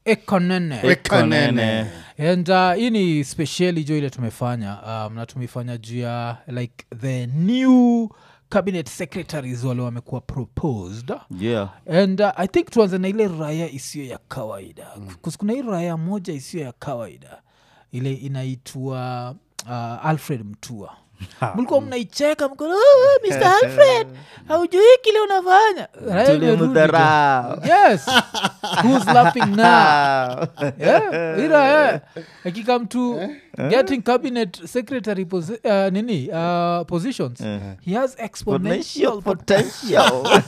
ekonene Ekonene. and uh, hii ni speciali jo ile tumefanya um, na tumeifanya juu ya like the new cabinet secretaries wale wamekuwa proposed yeah and uh, i think tuanze na ile raya isiyo ya kawaida mm. kuna hii raya moja isiyo ya kawaida ile inaitwa uh, alfred mtua mlikuwa mnaicheka mko oh, mr alfred haujui kile unafanya Raya imerudi jo. tulimdharau yes who's laughing now yeah, ira yeah. akikam to getting cabinet secretary posi- uh, nini uh, positions he has exponential potential potential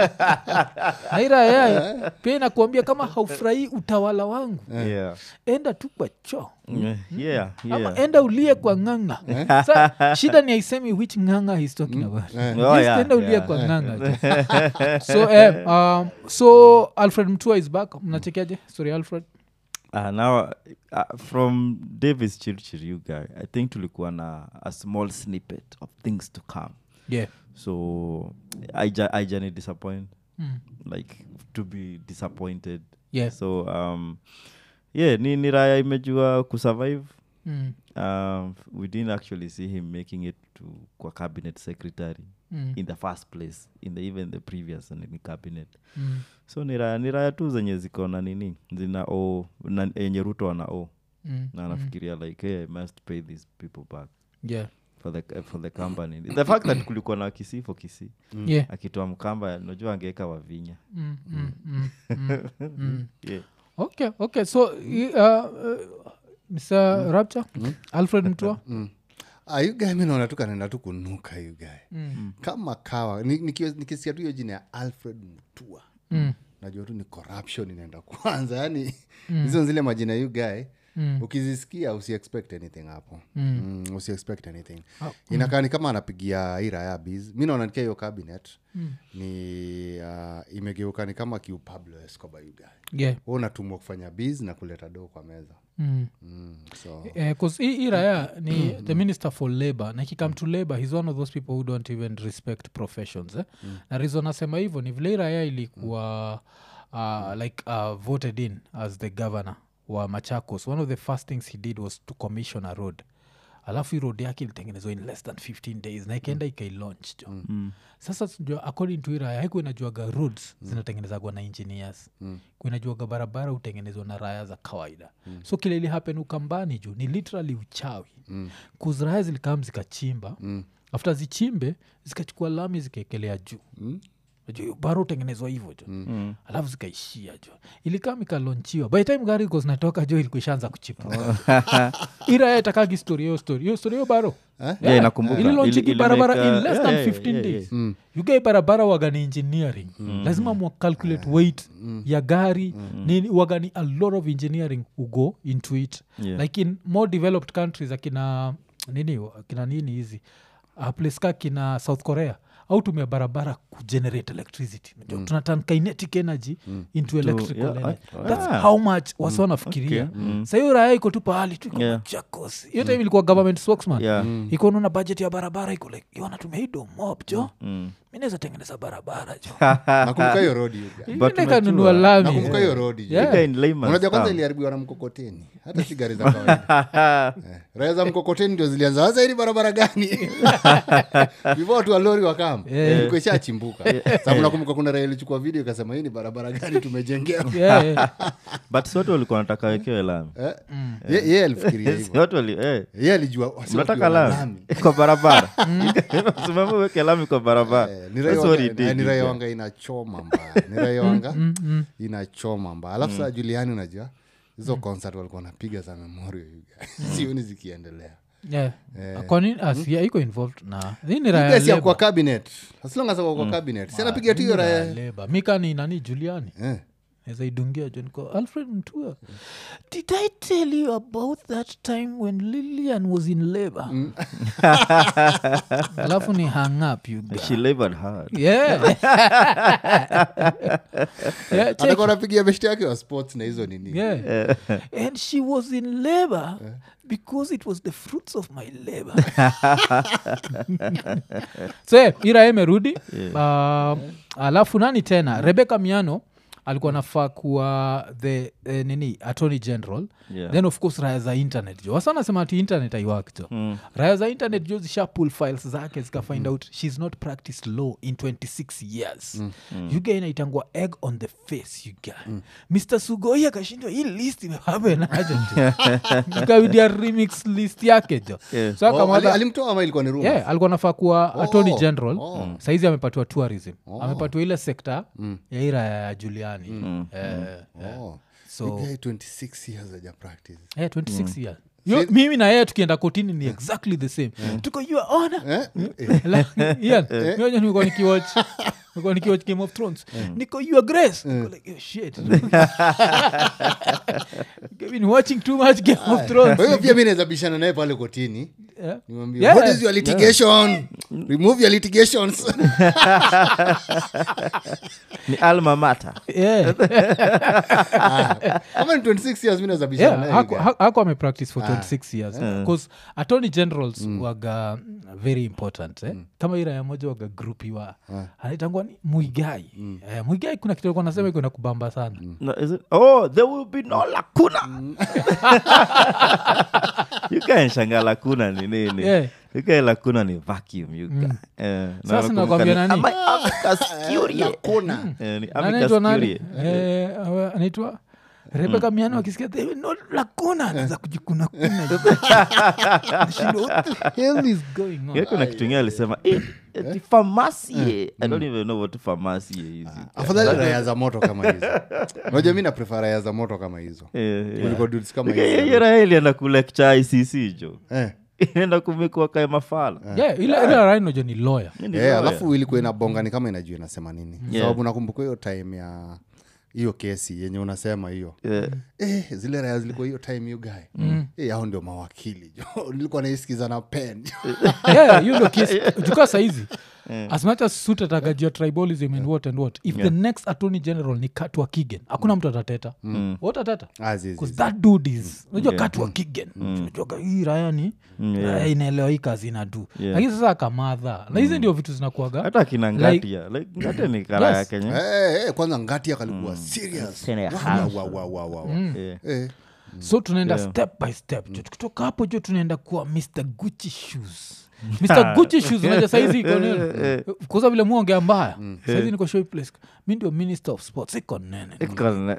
na ira yeah, pia inakuambia kama haufurahii utawala wangu yeah enda tu kwa choo yeah ama yeah enda ulie kwa ng'anga sa shida ni aisemi which ng'anga he's talking about Oh, Just yeah, enda ulie yeah. kwa ng'anga so eh, um, so alfred mtua is back mnachekeaje sorry alfred Uh, now uh, from davis chirchir you guy i think tulikuwa na a small snippet of things to come yeah so aija aijani disappoint Mm. like to be disappointed yeah so um yeah ni, ni raya imejua kusurvive mm. um, we didn't actually see him making it to kwa cabinet secretary Mm. in the first place in the even the previous nini cabinet Mm. so ni raya ni raya tu zenye ziko na nini zina o na- yenye ruto ana o Mm. na anafikiria like hey, i must pay these people back yeah for the, for the company the fact that kulikuwa na kisi for kisi yeah akitoa mkamba najua angeweka wavinya mm. Mm. Mm. Mm. Mm. yeah. okay okay so i- uh, uh, mr rapture alfred mtua Ah, you guy mi naona tu kanaenda tu kunuka you guy Mm. kama kawa Ni- nikio- nikisikia tu hiyo jina ya alfred mtua Mm. najua tu ni corruption inaenda kwanza yani hizo zile majina you guy Mm. ukizisikia usiexpect anything hapo Mm. mm, usiexpect anything Ah, inakaa ni kama anapigia ira ya biz mi naona nikia hiyo cabinet ni uh, imegeuka ni kama kiu pablo escobar you guy yeah Wewe unatumwa kufanya biz na kuleta doo kwa meza mm. mm, so Eh, 'cause hii hii raya ni the minister for labor na ikikam to labor he's one of those people who don't even respect professions eh? na reason nasema hivyo ni vile hii raya ilikuwa uh, like uh, voted in as the governor wa machakos one of the first things he did was to commission a road alafu hii road yake ilitengenezwa in less than 15 days na ikaenda ikailaunch jo Mm. sasa sijua according to iraya haiku inajuaga roads zinatengenezagwa na engineers mm. kuinajuaga barabara hutengenezwa na raya za kawaida mm. so kile ili happen ukambani juu ni literally uchawi mm. kuzraya zilikam zikachimba mm. after zichimbe zikachukua lami zikaekelea juu mm bara utengenezwa hivyo jo mm. alafu zikaishia jo ilikam ikalonchiwa by the time gari iko zinatoka jo ilikuwa ishaanza kuchipuka iraya itakagi story hiyo story hiyo story hiyo baro Yeah, inakumbuka. ililonchiki Ili- barabara ilimake, in less uh, than yeah, 15 yeah, days yeah. yugai barabara wagani engineering lazima mwacalculate weight ya gari nini wagani a lot of engineering ugo into it Yeah. like in more developed countries akina nini akina nini hizi uh, place ka kina south korea au tumia barabara kugenerate electricity mm. tunatan kinetic energy into electrical yeah, energy ah, that's ah. how much wasi wanafikiria Okay, mm. sahiyo raya iko tu pahali tu iko Yeah. Machakos. hiyo time ilikuwa government spokesman Yeah. iko naona budget ya barabara iko like "Yo, natumia hii do mob jo Mm. mi naweza tengeneza barabara jo nakumbuka hiyo rodi you guy. But kanunua unajua- lami nakumbuka hiyo rodi you Yeah. guy. Ika in layman's unajua kwanza term. iliharibiwa na mkokoteni hata si gari za kawaida Eh, raya za mkokoteni ndio zilianza sasa hili barabara gani before watu wa lori wakam ilikuwa ishachimbuka sababu nakumbuka kuna raya ilichukua video ikasema hii ni barabara gani tumejengewa Yeah, yeah. but si watu walikuwa nataka wekewe lami Eh, ye- yeye alifikiria Si hivyo watu wali eh, yeye alijua wasi mnataka wakiwa na lami kwa barabara simama uweke lami kwa barabara Eh, ni raia That's what he wanga- did, eh, ni you raia guy. wanga inachoma mbaya ni raia wanga inachoma mbaya alafu saa juliani unajua hizo concert walikuwa wanapiga za memorial you guys. sioni zikiendelea Yeah. kwani asia iko involved na hii ni raya Yes, ya kwa labor. cabinet as long as ako kwa cabinet si anapiga tu hiyo Hii ni raya raya labor. mika ni nani juliani Eh. naweza idungia jo niko alfred mtua did i tell you about that time when lilian was in labor alafu ni hang up you guys. she labored hard yeah. yeah, check. atakuwa anapigia beshti yake wa sports na hizo nini yeah. and she was in labor because it was the fruits of my labor so yeah, ira emerudi um, alafu nani tena rebeka miano alikuwa nafaa kuwa the eh, nini attorney general Yeah. then of course raya za internet jo wasa nasema ati internet aiwak jo Mm. raya za internet jo zisha pull files zake zika find out shes not practiced law in 26 years mm. you guy inaitangwa egg on the face you guy mr sugoi akashindwa hii list imehapenaje jo ikawidia remix list yake jo Yeah. so Oh, ali- akamwaga alimtoa ama ilikuwa ni rumors? yeah, alikuwa nafaa kuwa Oh, attorney general oh. saizi amepatiwa tourism amepatiwa ile sekta ya ira ya juliani eh, eh, Oh. so You guy 26 years haja practice. eh, 26 years Yo, mimi na yeye tukienda kotini ni exactly the same tuko your honor Eh? Eh, ian nikuwa nikiwatch nikuwa nikiwatch game of thrones niko your grace Niko like, oh, shit I've been watching too much game of thrones kwa hiyo pia mi naweza bishana naye pale kotini Yeah. Nimwambie, Yeah. what is your litigation remove your litigations ni alma mata Yeah. kama ni 26 years mi naweza bishana Yeah, naye haku- guy. ha- haku amepractice for 26 years bcause attorney generals waga mm, very important eh? kama ira ya moja waga grupiwa anaitangwa ni muigai eh, muigai kuna kitu alikuwa nasema iko na kubamba sana no, is it? oh there will be no lacuna you can shanga lacuna ni nini Yeah. you can lacuna ni vacuum you can eh, na Sasa nakumbuka nakwambia ni- nani? Ama- amicus curiae. Hakuna. Eh, ni Na amicus anaitwa nani curiae. Eh, awa- anaitwa rebeka miano akisikia "There will no lacuna za kujikunakuna Nashindwa, what the hell is going on Yeah, kuna kitu ingine alisema eh, ati pharmacie i don't even know what pharmacie is afadhali raya za moto kama hizo unajua mi naprefa raya za moto kama hizo Eh, yeah. kuliko dudes kama Okay, hizo hiyo raha ilienda kulecture icc jo Eh. inaenda kumekua kae mafala yeah, ile ile rainojo ni lawyer Ni Eh, lawyer. alafu ilikuwa inabonga ni kama inajua inasema nini Yeah. sababu nakumbuka hiyo time ya hiyo kesi yenye unasema hiyo Yeah. eh, zile raya zilikuwa hiyo time hiyo guy mm. eh, hao ndio mawakili jo nilikuwa naisikiza na pen yeah, hiyo ndo kesi jukaa saizi as much as suit atagajia tribalism and what and what if the next attorney general ni katwa kigen hakuna mtu atateta what atata Ah, zi, zi, Because zi. that dude is unajua katwa kigen unajua hii raya ni raya inaelewa hii kazi inadu Yeah. lakini sasa akamadha na hizi ndio vitu zinakuaga hata kina ngatia like, ngatia ni kara Yes. ya kenya Eh, eh, kwanza ngati akalikuwa serious Tena ya Wa, harsh. wa, wa, wa, wa, wa. Yeah. Eh, so tunaenda step by step jo tukitoka hapo jo tunaenda kuwa mr gucci shoes mr gucci shoes unaja saizi iko nini kuza vile muongea mbaya saizi niko show place mi ndio minister of sports iko nene Iko na-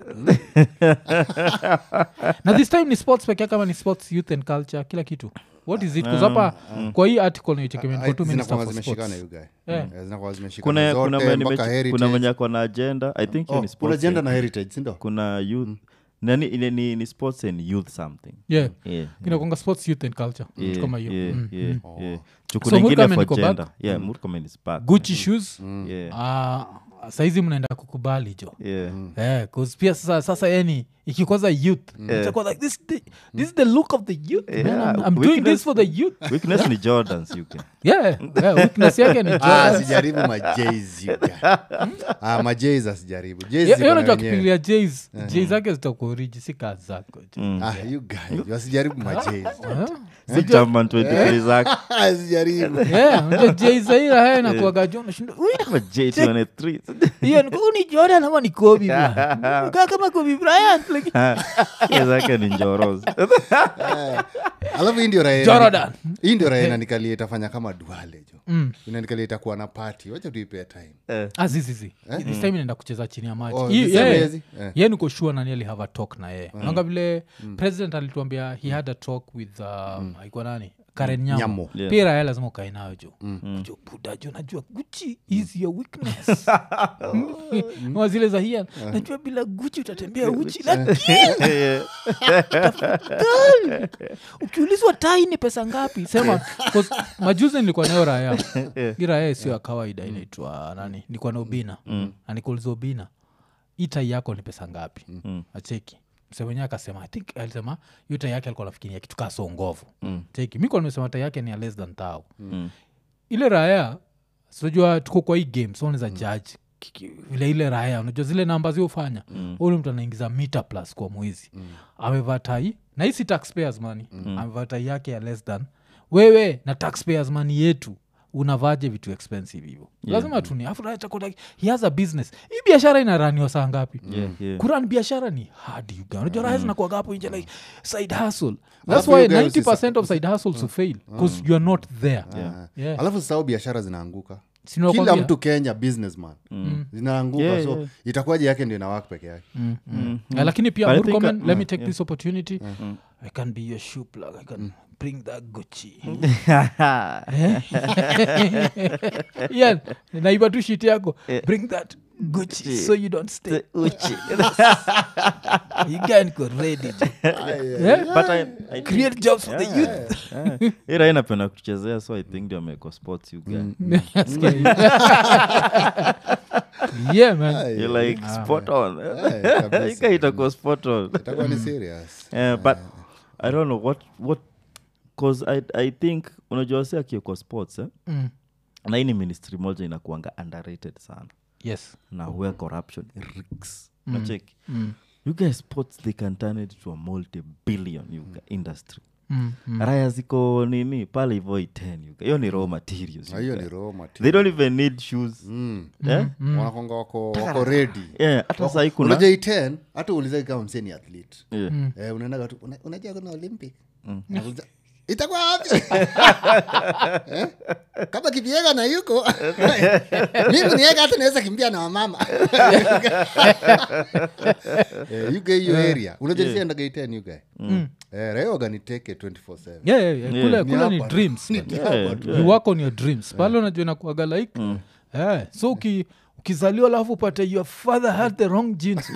na this time ni sports pekee kama ni sports youth and culture kila kitu what is it kuzapa kwa hii article nichekemeni tu minister zinakuwa for zimeshikana sports you guy Yeah. Eh, zinakuwa zimeshikana kuna kuna zote, mwenye mpaka nimechi- heritage. kuna mwenye ako na agenda i think hiyo Oh, ni kuna sports gender and- na heritage sindo kuna youth nani ni, ni, ni sports and youth something yeah yeah inakonga sports youth and culture kitu Yeah, kama hiyo yeah, Mm, yeah, mm. yeah. Oh. Chuku So nyingine Murkomen for iko back? gender. Yeah, Murkomen is back. gucci shoes Yeah, ah, saizi mnaenda kukubali jo yeah. Eh, 'cause pia sasa sasa yani ikikwaza youth itakuwa like this, the, this is the look of the youth man. Yeah, I'm, I'm doing weakness- this for the youth weakness ni jordans you can yeah, yeah weakness yake ni Ah, Jordan. sijaribu majs ah, majs asijaribu Jays Hiyo- ziko hiyo na najua wenyewe. kipilia jas j zake zitakuoriji si kazi zako Ah, you guys, wasijaribu majs si chairman 23 zake asijaribu jzairaha inakuaga jo nashinda Ama J23. hiyo ni- huu ni jordan ama ni kobi bwana kaa kama kobi bryant like, Hiyo zake ni njorozi alafu hii ndio raha Jordan. hii ndio raha inanikalia itafanya kama duale jo mm. inanikalia itakuwa na pati wacha tuipea time Ah, zi, zi, zi. this time inaenda kucheza chini ya maji Oh, Hii- this time yeye- hezi? Eh. ye niko sure nani alihave a talk na yeye naanga vile president alituambia he had a talk with um, aikuwa nani karen nyamo, Nyamo. Yeah. pia raya lazima ukae nayo jo jo buda jo najua guchi is your weakness Wa zile za hian najua bila guchi utatembea uchi lakini Yeah. ukiulizwa tai ni pesa ngapi sema 'cause majuzi nilikuwa nayo raya hii raya sio ya kawaida inaitwa nani nilikuwa na ubina na nikuuliza ubina hii tai yako ni pesa ngapi acheki msemenyewe akasema i think alisema hiyo tai yake alikuwa nafikiria kitu kaa songovu cheki mi kuwa nimesema tai yake ni ya less than thou ile raya sinajua tuko kwa hii game so unaweza judge kiki- vile ile raya unajua zile namba ziofanya mm. ule mtu anaingiza mita plus kwa mwezi mm. amevaa tai na hii si taxpayers money mm. amevaa tai yake ya less than wewe na taxpayers money yetu unavaje vitu expensive hivo lazima tuni afu raya chako like he has a business hii biashara inaraniwa saa ngapi Yeah, yeah. kuran biashara ni hard you guys. unajua raya zinakuwaga hapo nje like side hustle that's Alafu why you guys 90 of side hustles will fail because you are not there Yeah. alafu sasau biashara zinaanguka Si kila nimekwambia? mtu kenya businessman zinaanguka Yeah, so yeah. itakuwaje yake ndio inawak peke yake Mm, mm. Uh, lakini pia But I Murkomen, think, uh, let me take this opportunity i can be your shoe plug i can bring that gucci yeah naiba tu shit yako bring that gucci so you don't stay Uchi. you can go ready to yeah? But I- I think- create jobs for the youth Yeah. Hii raha inapenda kuchezea so i think ndio ameko sports you guy yeah man You're like spot on Eh, kabisa. Hii guy itakuwa spot on itakuwa ni serious Eh, but i don't know what what cause i, I think unajua si akiekwa sports eh? Mm. na hii ni ministry moja inakuanga underrated sana yes na where corruption reeks nacheki Mm. you guys sports they can turn it to a multi-billion you guy, industry Mm, mm. raya ziko nini pale hivo iten you guy. hiyo ni raw materials you Na hiyo guy. ni raw material. they don't even need shoes Mm. Eh? wanakonga wako wako ready yeah, hata sahii kuna unajua iten hata uulizai kama mseni athlete yeah. eh, unaendaga tu una- unajua kuna olympic Nauliza, itakuwa wapi Eh? kama kipiega na yuko mimi niega hata naweza kimbia na wamama Eh, you guy hiyo area unajua nisiendaga iten you guy eh, raioga niteke 24/7 yeah, yeah, yeah. kule, Ni kule ni hapa. dreams Ni man. hapa tu. you work on your dreams pale unajua inakuaga like eh, so uki, ukizaliwa alafu upate your father had the wrong genes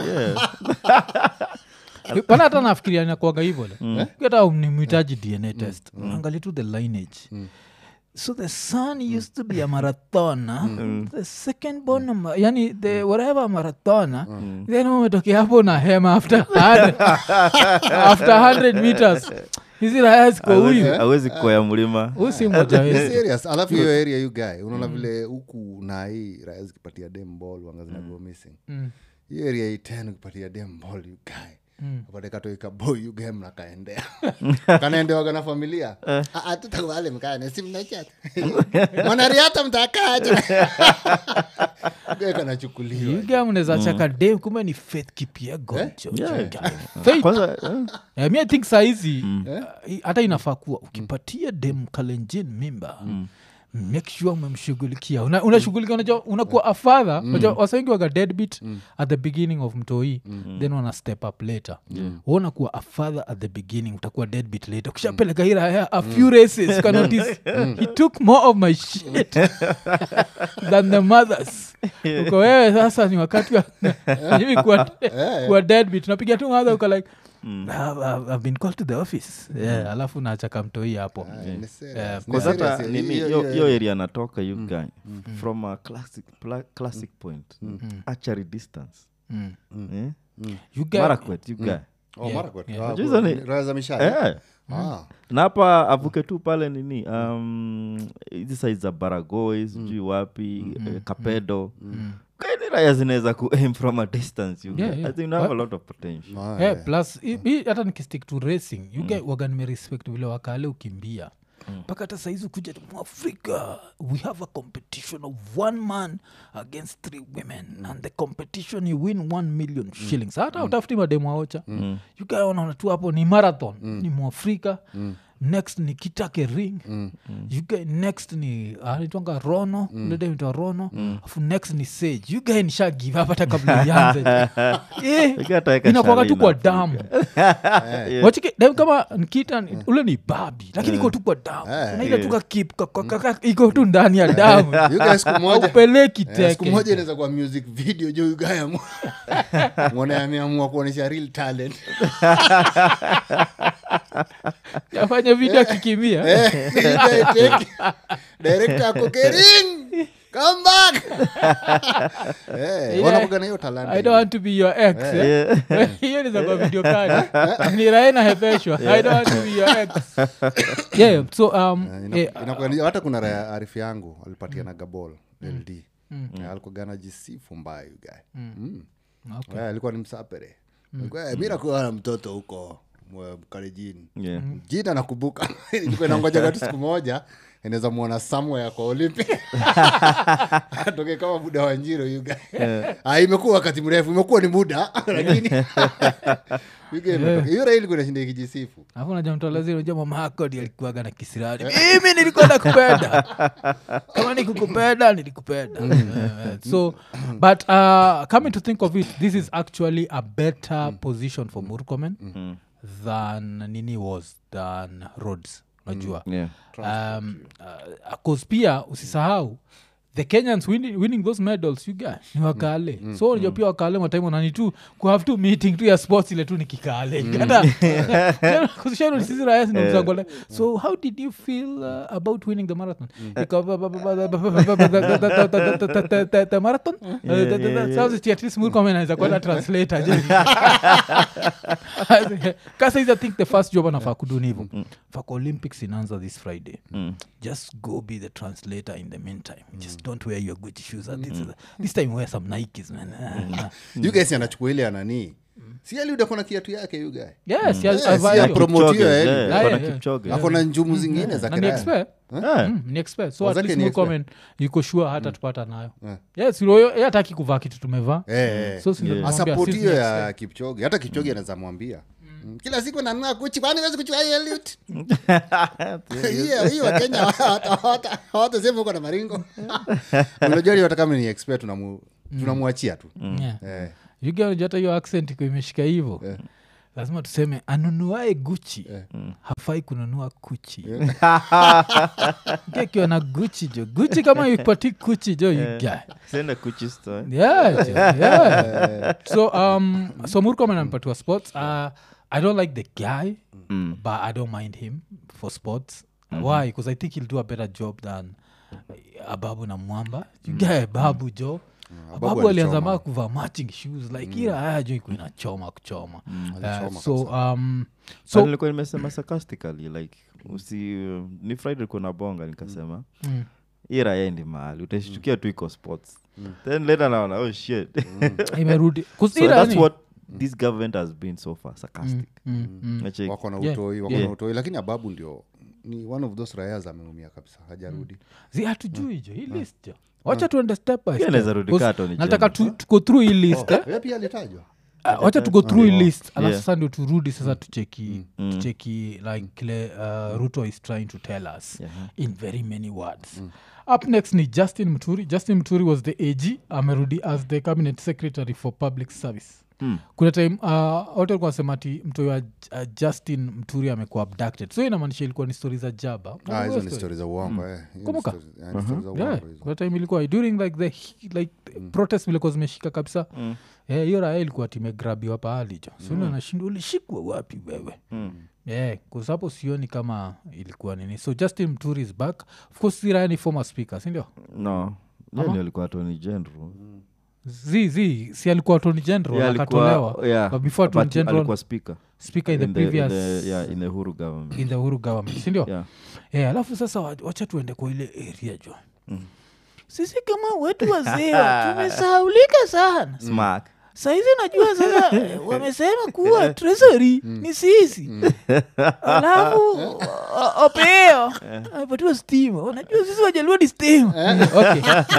pana hata nafikiria inakuaga hivo le hata nimhitaji dna test angali tu the lineage so the son used to be a marathoner the second born a ma- yani the whatever marathoner then umetokea hapo na hema after 100 after 100 meters hizi raya ziko Hawezi- huyu hawezi kukoya mlima huyu si mmoja Ni wetu serious alafu hiyo area you guy unaona vile huku na hii raya zikipatia dem ball wanga zinago missing Mm. hiyo area iten ukipatia dem ball you guy apate katoika boy you guy mnakaendea kanaendewaga na familia tutakubale mkane si mnachat mwanariata mtakaje Guy kanachukuliwa iga mnaweza chaka dem kumbe ni faith kipia gonjo Yeah. faith kwanza eh, Yeah, mi I think sahizi uh, hata inafaa kuwa ukipatia dem kalenjin mimba make sure umemshughulikia Una- unashughulikia unajua unakuwa afadha unajua wasa wengi waga deadbeat at the beginning of mtoi then wana step up later uona kuwa afadha at the beginning utakuwa deadbeat later ukishapeleka hii raya a few races you can notice he took more of my shit than the mothers uko wewe sasa ni wakati wa hivi kuwa, kuwa deadbeat unapiga tu mother uko like "I've, I've, I've been called to the office yeah, alafu nachaka mtoi hapo Ni serious. Yeah, Ni Cause hata serious. nini Hiyo- hiyo hiyo- hiyo area anatoka you guy from a classic, pla, classic point archery distance Mm. eh? You get- marakwet you guy Oh, Marakwet. Ah, Unajua hizo ni- raya za mishale Eh. Ah. na hapa avuke tu pale nini um, hizi saizi za baragoi sijui wapi eh, kapedo kaini raya zinaweza ku aim from a distance you Yeah, guy. yeah. I think you have a lot of potential Ah, Eh, plus hi- hi hata nikistick to racing you get waga nimerespect vile wakale ukimbia mpaka hata saizi kuja tu, mwafrika we have a competition of one man against three women and the competition you win one million shillings hata utafuti mademu aocha mm. ukaona tu hapo ni marathon ni mwafrika next ni kitake ring mm. ugae next ni anaitwanga rono mm. ledemita rono afu next ni sage ugae nisha give up hata kabla ianze Eh, Ika ataweka inakuwaga tu Sharina kwa Afrika. damu wachike dem kama nkita ni- ule ni babi lakini iko tu kwa damu Eh. naile tu kakip ka- ka- ka- ka- iko tu ndani ya damu You guys siku moja aupeleki Eh, siku moja teke inaweza kuwa music video jo ugaya mwone ameamua kuonyesha real talent afanye video akikimia Eh, you guy take- director ako kering come back Eh, Yeah. wanakuwaga na hiyo talanta i don't want to be your ex eh? hiyo ni za kwa video kali ni rae nahepeshwa i don't want to be your ex yeah so um Ina- eh, inakuwa ni- hata kuna raya arifu yangu alipatiana gabol ld Eh, alikuwa na jisifu mbaya ugae okay. alikuwa ni msapere Alikuwa, "Eh, mi nakuwa na mtoto huko mwe- mkalejini Yeah. jina nakumbuka ilikuwa inangojaga tu siku moja inaweza mwona somewhere kwa olympic atoke kama muda wa njiro you guy. Ah, imekuwa wakati mrefu imekuwa ni muda lakini you guy imetoka. hiyo raili kunashinda ikijisifu alafu naja mtolaziri unajua mama yako ndi alikuwaga na kisirani mimi nilikuwa nakupenda kama nikukupenda nilikupenda Eh, so but uh, coming to think of it this is actually a better position for murkomen than nini was than roads unajua yeah. um, uh, 'cause pia usisahau the kenyans winning, winning those medals you guy ni wakale so unajua pia wakale matime wanani tu kuhave tu meeting tu ya sports ile tu ni kikale Kata- kusishano sisi raya zinamzangole so how did you feel uh, about winning the marathon Ika- the marathon sasa at least Murkomen anaweza kuwa na translator je kasaizi i think the first job anafaa kuduni hivo faka olympics inaanza this friday just go be the translator in the meantime just don't wear your gucci shoes And this, this time wear some nikes man Ah, you guys anachukua ile ananii si ali udakona kiatu yake you guy yes Yes, yes, I've yeah, heard you. promote hiyo, Kipchoge, eh. yeah, Ah, kuna yeah, Kipchoge. ako na njumu zingine za na ni kiraya. expert Yeah. Mm, ni expert so at Wazake least ni expert. Murkomen yuko sure hata tupata nayo Yeah. yes yo hataki kuvaa kitu tumevaa Eh, eh. so si ndio tunamwambia asapoti sisi hiyo ni ya kipchoge hata kipchoge anaweza mwambia Mm, kila siku nanua kuchi kwani wezi kuchua hiyo elite? hiyo hiyo wakenya hawata- hawata- hawatasema huko na maringo unajua hata kama ni expert tunamu- tunamwachia tu Yeah. Eh, yugaja hata hiyo accent iko imeshika hivo lazima tuseme anunuae guchi hafai kununua kuchi akiwa na guchi jo guchi kama ipati kuchi jo yuga Send Kuchi store. yeah, jo, yeah. so um so murkomen ampatiwa sports uh, i don't like the guy but i don't mind him for sports why because i think he'll do a better job than ababu na mwamba yugae babu jo Ababu ababu alianza alichoma. maa kuvaa matching shoes like ila haya jo iko inachoma kuchoma Uh, alichoma so um But so nilikuwa nimesema sarcastically like usi ni friday ulikuwa na bonga nikasema mm, hii raya ndi mahali utashtukia tu iko sports then later naona oh shit imerudi 'Cause so ila that's ni- what this government has been so far sarcastic mm, mm. Nacheki. wako na Yeah. utoi wako Yeah. na utoi lakini ababu ndio ni one of those rayas ameumia kabisa hajarudi zi hatujui jo hii list jo wacha tuende step by Pia step. inaweza rudi Because kaa Tony nataka Jenner. tu- tuko through hii list eh? Yeye pia alitajwa Ah, wacha tugo through hii list alafu Yeah. sasa ndio turudi sasa tucheki tucheki like kile uh, ruto is trying to tell us Yeah. in very many words up next ni justin mturi justin mturi was the ag amerudi as the cabinet secretary for public service Mm. kuna time uh, watu walikuwa wanasema ati mtoi wa uh, justin mturi amekuwa abducted so inamaanisha ilikuwa ni stori za jaba Ah, Unakumbuka hizo hiyo ni story? stori za uongo eh. Hizo ni Kumbuka? stories- eh, ni stories za Yeah, uongo hizo. kuna time ilikuwa during like the he- like protest vilikuwa zimeshika kabisa Mm. Eh, hiyo raya ilikuwa timegrabiwa pahali jo sina nashinda ulishikwa wapi wewe Mm. yeah, hapo sioni kama ilikuwa nini so justin mturi is back of course si raya ni former speaker sindio no yani alikuwa tony general zi zi si alikuwa attorney general Yeah, akatolewa alikuwa- yeah, but before attorney but general alikuwa speaker speaker in the in the- in previous the- yeah, in the huru government in the uhuru government sindio yeah. Eh, alafu sasa wa- wacha tuende kwa ile area jo sisi kama wetu wazee tumesahaulika sana smack saizi najua sasa eh, wamesema kuwa treasury ni sisi alafu o- opeo amepatiwa stima unajua sisi wajaluo ni stima okay.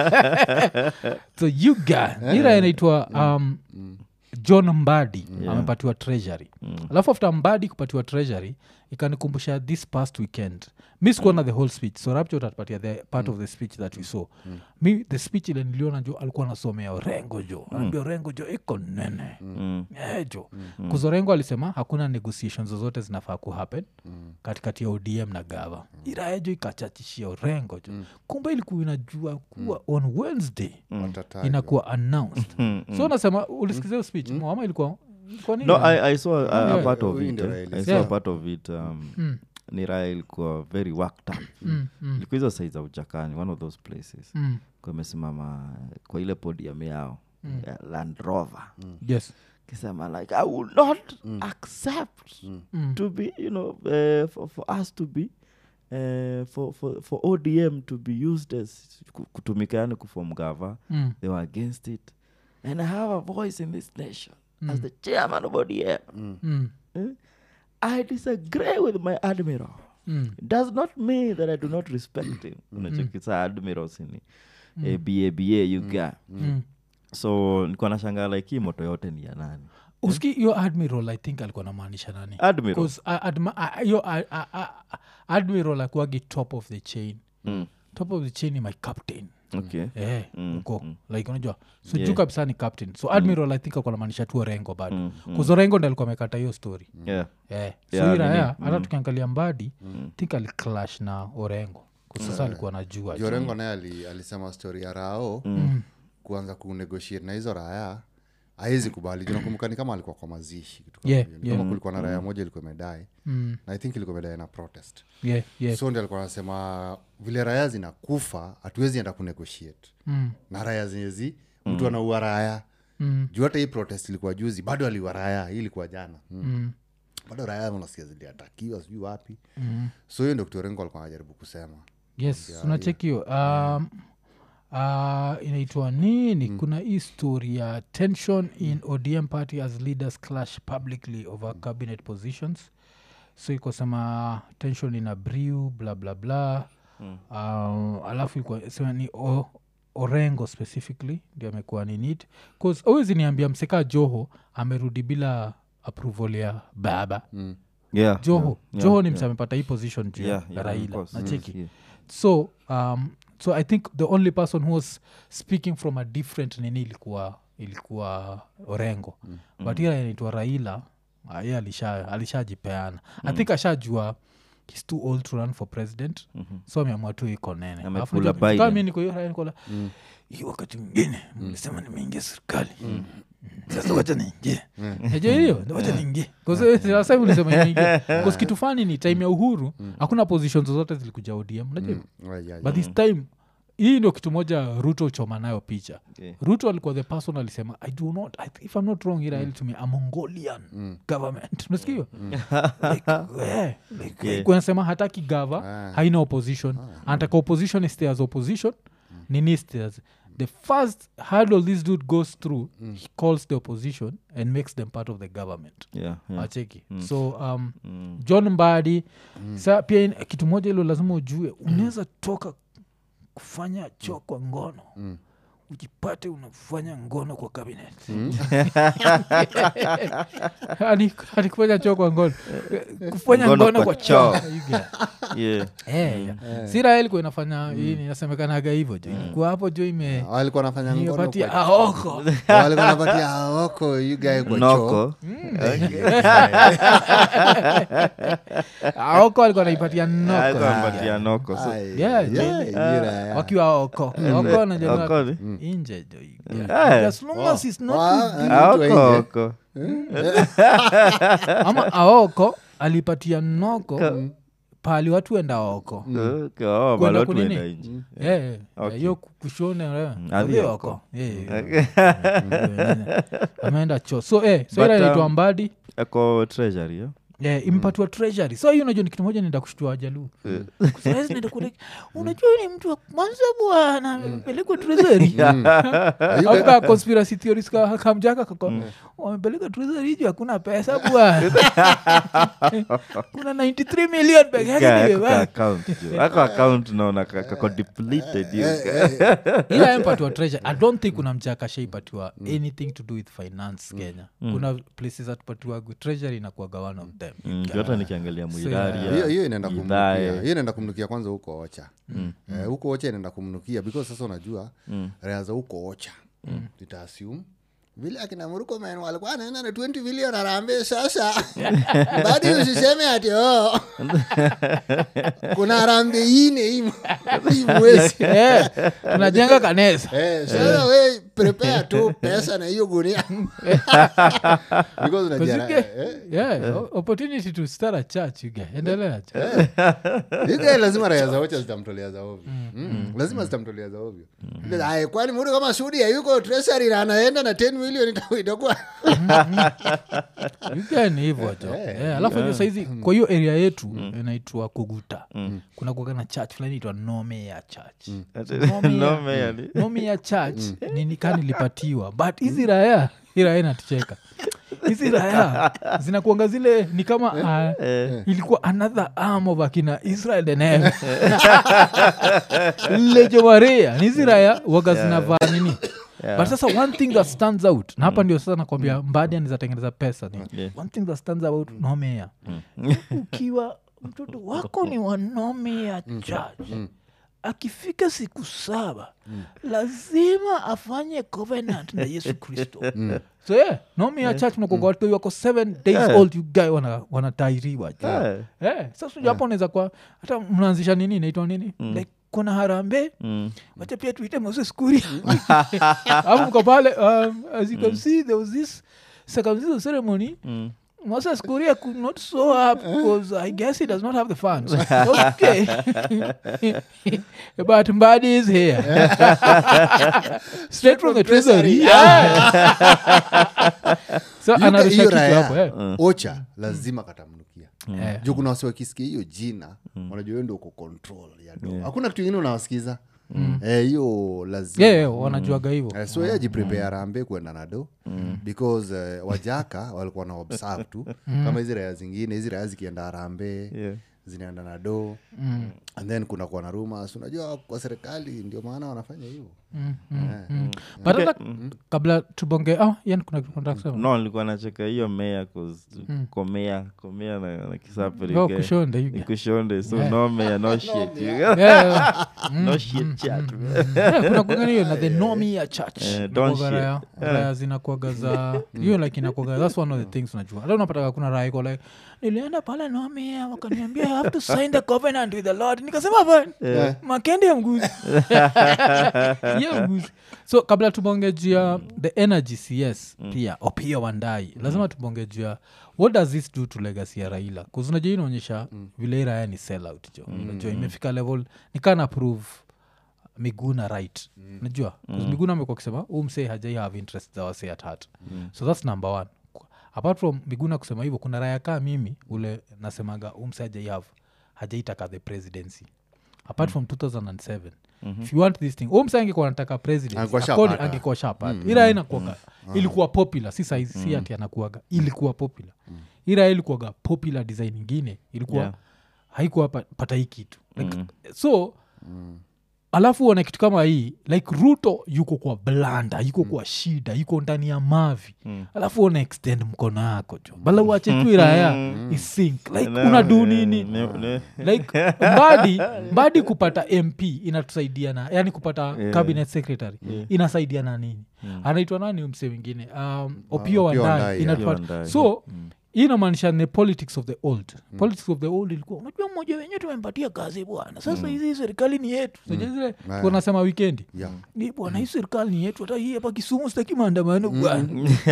so you guy ira inaitwa um, john mbadi amepatiwa treasury alafu after mbadi kupatiwa treasury ikanikumbusha this past weekend mi sikuona the whole speech so rapture utatupatia the part of the speech that we saw mi the speech ile niliona jo alikuwa anasomea orengo jo anaambia orengo jo iko nene Mm. Eh, jo kuzorengo alisema hakuna negotiations zozote zinafaa kuhappen katikati ya odm na gava irae jo ikachachishia orengo jo kumbe ilikuwa inajua kuwa on wednesday Watatajwa. inakuwa announced so nasema ulisikizia hiyo speech ama ilikuwa ilikuwa nini? no I, i saw a, a Yeah. part of Huyu it ndio eh. Raila. i saw Yeah. a part of it um, Mm, ni raya ilikuwa very worked up mm, mm, ilikuwa hizo sai za ujakani one of those places mm. kwa imesimama kwa ile podium yao ya land rover yes kisema like i will not accept Mm. to be you know uh, for, for us to be uh, for, for, for odm to be used as ku- kutumika yani kufom gava Mm. they were against it and i have a voice in this nation as the chairman of odm Mm. eh, i disagree with my admiral Mm. does not mean that i do not respect him unachokisa admirals ni eh, baba yuga Mm. so nilikuwa nashangaa like hii moto yote ni ya nani uski hiyo admiral i think alikuwa namaanisha nani admiral 'Cause, uh, adma- uh, hiyo uh, uh, uh, admiral akuagi top of the chain Mm. top of the chain ni my captain okay Eh, Mm, uko like unajua so Yeah. juu kabisa ni captain so admiral i think alikuwa namaanisha tu orengo bado Mm, mm. kuzorengo ndi alikuwa amekata hiyo story yeah Eh, so Yeah, hii raya nini? hata tukiangalia mbadi think aliclash na orengo kusasa alikuwa najua jorengo naye ali, alisema stori ya rao kuanza kunegotiate na hizo raya awezi kubali juu nakumbuka ni kama alikuwa kwa mazishi kitu kama Yeah, hiyo. Ni yeah. kama kulikuwa na raya moja ilikuwa imedai Mm, na i think ilikuwa imedai na protest yeah, yeah. so ndi alikuwa anasema vile raya zinakufa hatuwezi enda kunegotiate Mm, na raya zenyezi mtu anaua raya mm, juu hata hii protest ilikuwa juzi bado aliua raya hii ilikuwa jana mm. mm, bado raya unasikia ziliatakiwa sijui wapi mm. so hiyo ndo kitorengo alikuwa anajaribu kusema yes unacheki hiyo um, uh, inaitwa nini kuna hii story ya tension in odm party as leaders clash publicly over cabinet positions so ikosema tension in a brew bla bla bla um, alafu ilikuwa sema ni o, orengo specifically ndio amekuwa ninit bcause awezi niambia mseka joho amerudi bila approval ya baba mm. yeah joho yeah, joho yeah, ni yeah. mse amepata hii position juu ya Yeah, yeah, of raila course. nacheki Yeah. so um, so i think the only person who was speaking from a different nini ilikuwa ilikuwa orengo mm. but ila inaitwa raila ah, ye alisha alishajipeana i think ashajua he's too old to run for president mm-hmm. so ameamua tu iko nene Amekula Alafu unajua, Biden. kama mi niko hiyo raia nikola hii wakati mwingine mlisema nimeingia serikali Mm. sasa wacha niingie najua hiyo wacha niingie sasa ulisema niingie Because kitu fani ni time ya uhuru hakuna position zozote zilikuja odm najua hivyo? Yeah, yeah, but this time hii ndio kitu moja ruto choma nayo picha Yeah. ruto alikuwa the person alisema i do not I, if i'm not wrong ira mm. to me a mongolian government unasikia like, yeah, like, Yeah. like, wanasema hataki gava Ah. haina opposition anataka opposition stay as opposition nini stay as the first hurdle this dude goes through he calls the opposition and makes them part of the government yeah yeah acheki so um, john mbadi sa pia in- kitu moja ilo lazima ujue unaweza toka kufanya choo kwa ngono ujipate unafanya ngono kwa kabinet Hadi- hadi kufanya choo kwa ngono kufanya Ngono ngono kwa kwa choo. choo You get. yeah Eh, yeah. sira ilikuwa inafanya hii inasemekanaga hivyo jo ilikuwa hapo jo ime walikuwa nafanya ngono imepatia kwa- aoko walikuwa napatia aoko you guy kwa choo noko aoko alikuwa naipatia noko ampatia noko so Ai, Yeah, yeah, ira, yeah. wakiwa oko oko Oko najua ni? inje jo Eh. as long as it's not Wa- too deep. Ah, mtu aoko ainje. oko ama aoko alipatia noko pali watu enda oko Okay, oh, Kwenda bado kunini? tuenda nje. Eh, eh, Okay. hiyo kushone eh, Adhi hiyo oko. oko. Eh, eh, eh, ameenda cho so eh, so But, ila inaitwa um, mbadi ako treasury yeah? yeah, impatiwa treasury so hiyo unajua ni kitu moja naenda kushtua wajaluu Sahizi naenda kule, unajua ni mtu wa kwanza bwana amepelekwa treasury After conspiracy theories ka- kamjaka kako wamepeleka treasury juu hakuna pesa bwana kuna 93 million peke yake Guy, ako nimebaki. ka account jo. ako account naona ka- kako depleted hiyo. ila empatiwa treasure i don't think kuna mjaka shaipatiwa anything to do with finance kenya kuna places atupatiwa treasury inakuaga one of them Mm, juu hata nikiangalia mwiraria hiyo hiyo inaenda kumnukia Idhae. hiyo inaenda kumnukia kwanza huko ocha Eh, huko ocha inaenda kumnukia because sasa unajua raya za huko ocha itaassume vile akina murukomen walikuwa anaenda na 20 bilion arambe sasa badi usiseme ati oh. kuna arambe ine imo imwezi Eh, tunajenga kanesa Eh, sasa we prepare tu pesa na hiyo gunia because unajua Because you eh, get- yeah, o- opportunity to start a church you get. endelea cho. Yuga lazima raya za ocha zitamtolea za ovyo Mm. lazima zitamtolea za ovyo Because, "Ai, kwani mtu kama sudi yuko treasury na anaenda na 10 million ita- itakuwa You get ni hivyo cho Eh, alafu yeah. saizi kwa hiyo area yetu inaitwa kuguta kuna kuaga na church fulani itwa nome ya church Nome ya- Nome yani. nome ya church nini ka nilipatiwa but hizi raya hii raya inatucheka hizi raya zinakuanga zile ni kama uh, ilikuwa another arm of akina israel denem lejomaria ni hizi raya waga zinavaa nini but sasa one thing that stands out na hapa ndio sasa nakwambia mbadi anizatengeneza pesa ni Yeah. one thing that stands out nomea ukiwa mtoto wako ni wanomea church akifika siku saba lazima afanye covenant na yesu kristo so yeah, nomea church nakoga watu wako seven days Yeah. old you guy wana- wanatairiwa Yeah. Eh, sasa yeah. hapo unaweza kwa hata mnaanzisha nini inaitwa nini like kuna harambe Mm. wacha pia tuite moses kuria alafu mko pale um, as you can see there was this circumcision ceremony Mm. moses kuria could not show up because i guess he does not have the funds okay but mbadi is here straight from the treasury Yeah. so Hiyo- anarusha hiyo kitu raya, hapo eh. ocha lazima katamnukia Eh. juu kuna wasi wakisikia hiyo jina wanajua wewe ndio uko control ya do hakuna kitu ingine unawasikiza Eh, hiyo lazima yeah, yeah, wanajuaga hivo Eh, so ye jiprepare arambe kwenda na do because eh, wajaka walikuwa na observe tu kama hizi raya zingine hizi raya zikienda arambe Yeah. zinaenda na do and then kuna kuwa na rumors unajua kwa serikali ndio maana wanafanya hivyo but hata kabla tubonge ah, yani kuna kitu nataka kusema. no nilikuwa nacheka hiyo mea komea komea na, na kisaperi Oh, guy. kushonda you Ni guy. kushonde so no mea no shit Yeah, yeah. no shit chat Yeah, kuna kuanga hiyo na the nomia church Eh, don't Inakuwaga raya- raya zinakuaga za hiyo like inakuaga thats one of the things unajua hata unapataga kuna raya iko like nilienda pale nomia wakaniambia I have to sign the covenant with the lord nikasema hapa makende ya mguzi ya mguzi so kabla tubonge juu ya the energy cs pia opia wandai lazima tubonge juu ya what does this do to legacy ya raila kuzunajua inaonyesha vile hii raya ni sell out jo unajua imefika level nikana prove miguna right mm. najua mm. miguna amekuwa akisema huu msee hajai have interest za wasee at heart mm. so thats number one apart from miguna kusema hivyo kuna raya kaa mimi ule nasemaga huu msee hajai have hajaitaka the presidency apart from 2007 if you want this thing huu msee angekuwa nataka presidency Angekuwa according- shapata. angekuwa shapata ira inakuaga ilikuwa popular si saizi si ati anakuaga ilikuwa popular ira ilikuwaga popular design ingine ilikuwa Yeah. haikuwa pa- pata hii kitu like, so alafu uone kitu kama hii like ruto yuko kwa blanda yuko kwa shida yuko ndani ya mavi alafu uone extend mkono yako jo bala uache tu iraya isink like No, unadu eh, nini ne- ne- like mbadi mbadi kupata mp inatusaidia na yani kupata Yeah. cabinet secretary inasaidia na nini anaitwa nani huyu msee wingine um, opio Opiyo wandai Wandayi, yeah. inatupa- Opiyo Wandayi. so hii inamaanisha ni politics of the old politics of the old ilikuwa unajua mmoja wenyewe tumempatia kazi bwana sasa hizi serikali ni yetu Sasa zile Yeah. tunasema wikendi Yeah. ni bwana hii serikali ni yetu hata hii hapa kisumu sitaki maandamano bwana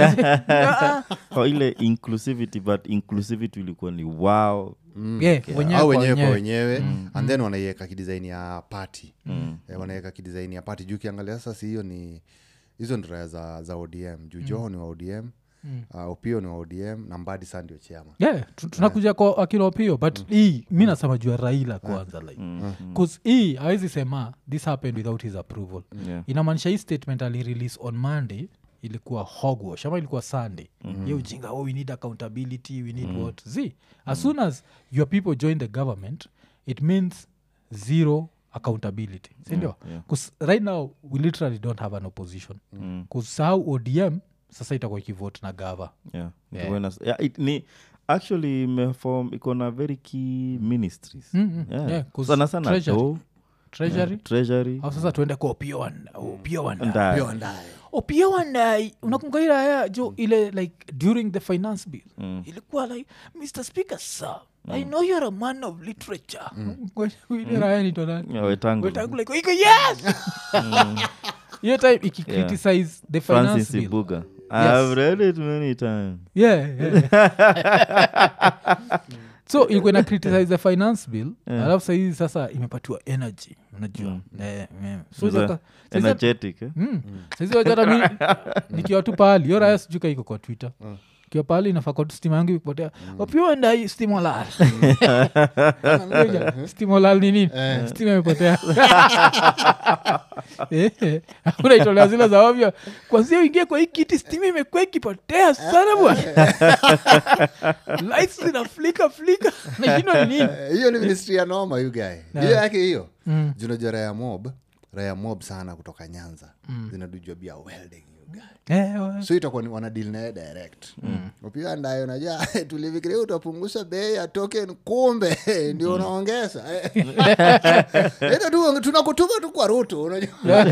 Ah, oh, ile inclusivity but inclusivity ilikuwa ni wow yeah, wenyewe au kwa wenyewe kwa wenyewe. wenyewe and then wanaiweka kidesign ya pati eh, wanaweka kidesign ya pati juu ukiangalia sasa hiyo ni hizo ndo raya za, za odm juu joho ni wa odm uh, opio ni wa odm na mbadi saa ndio chama yeah, tu- tunakuja kwa akina opio but hii mi nasema juu ya raila kwanza like bcause hii awezi sema this happened without his approval Yeah. inamaanisha hii statement alirelease on monday ilikuwa hogwash ama ilikuwa sunday mm-hmm. ye ujinga oh, we need accountability we need mm-hmm. what z as soon as your people join the government it means zero accountability sindio yeah. bcause right now we literally don't have an opposition kusahau odm sasa itakuwa ikivote na gava yeah. Yeah. Itakuwa ina- yeah, it, ni actually imefom iko na very key ministries Mm, mm, Yeah. yeah, 'cause sana sana treasury. do treasury treasury au sasa tuende kwa opio Wanda- opio wandai Ndai. Pio ndaye. opia wandai unakumbuka ile haya jo ile like during the finance bill ilikuwa like mr speaker sir i know you're a man of literature ile raya inaitwa nani? Yeah, Wetangula. Wetangula iko, iko, yes hiyo time ikicriticize the finance francis bill ibuga Yes. i've read it many times yeah, yeah. so ilikuwa ina criticize the finance bill alafu sahizi sasa imepatiwa energy unajua Eh, eh. So Sasa, sasa- sasa- energetic eh? Mm. saizi wajata mi nikiwa tu pahali yo raya sijuka iko kwa twitter kiwa pahali inafaa tu stima yangu ikipotea opiuenda hii stimolal stimolal ni nini stima imepotea Eh, unaitolea zile za ovyo kwanzia uingie kwa hii kiti stima imekuwa ikipotea sana bwana lights zinaflika flika nashindwa ni nini Eh, hiyo ni ministry ya noma you guy hiyo yake hiyo junajua raya mob raya mob sana kutoka nyanza zinadujua bia welding you guy Eh, wa- so itakuwa ni wanadil naye direct upiga ndayo najua tulifikiria utapunguza bei ya token kumbe ndio unaongeza ita tu tunakutuma tu kwa rutu unajua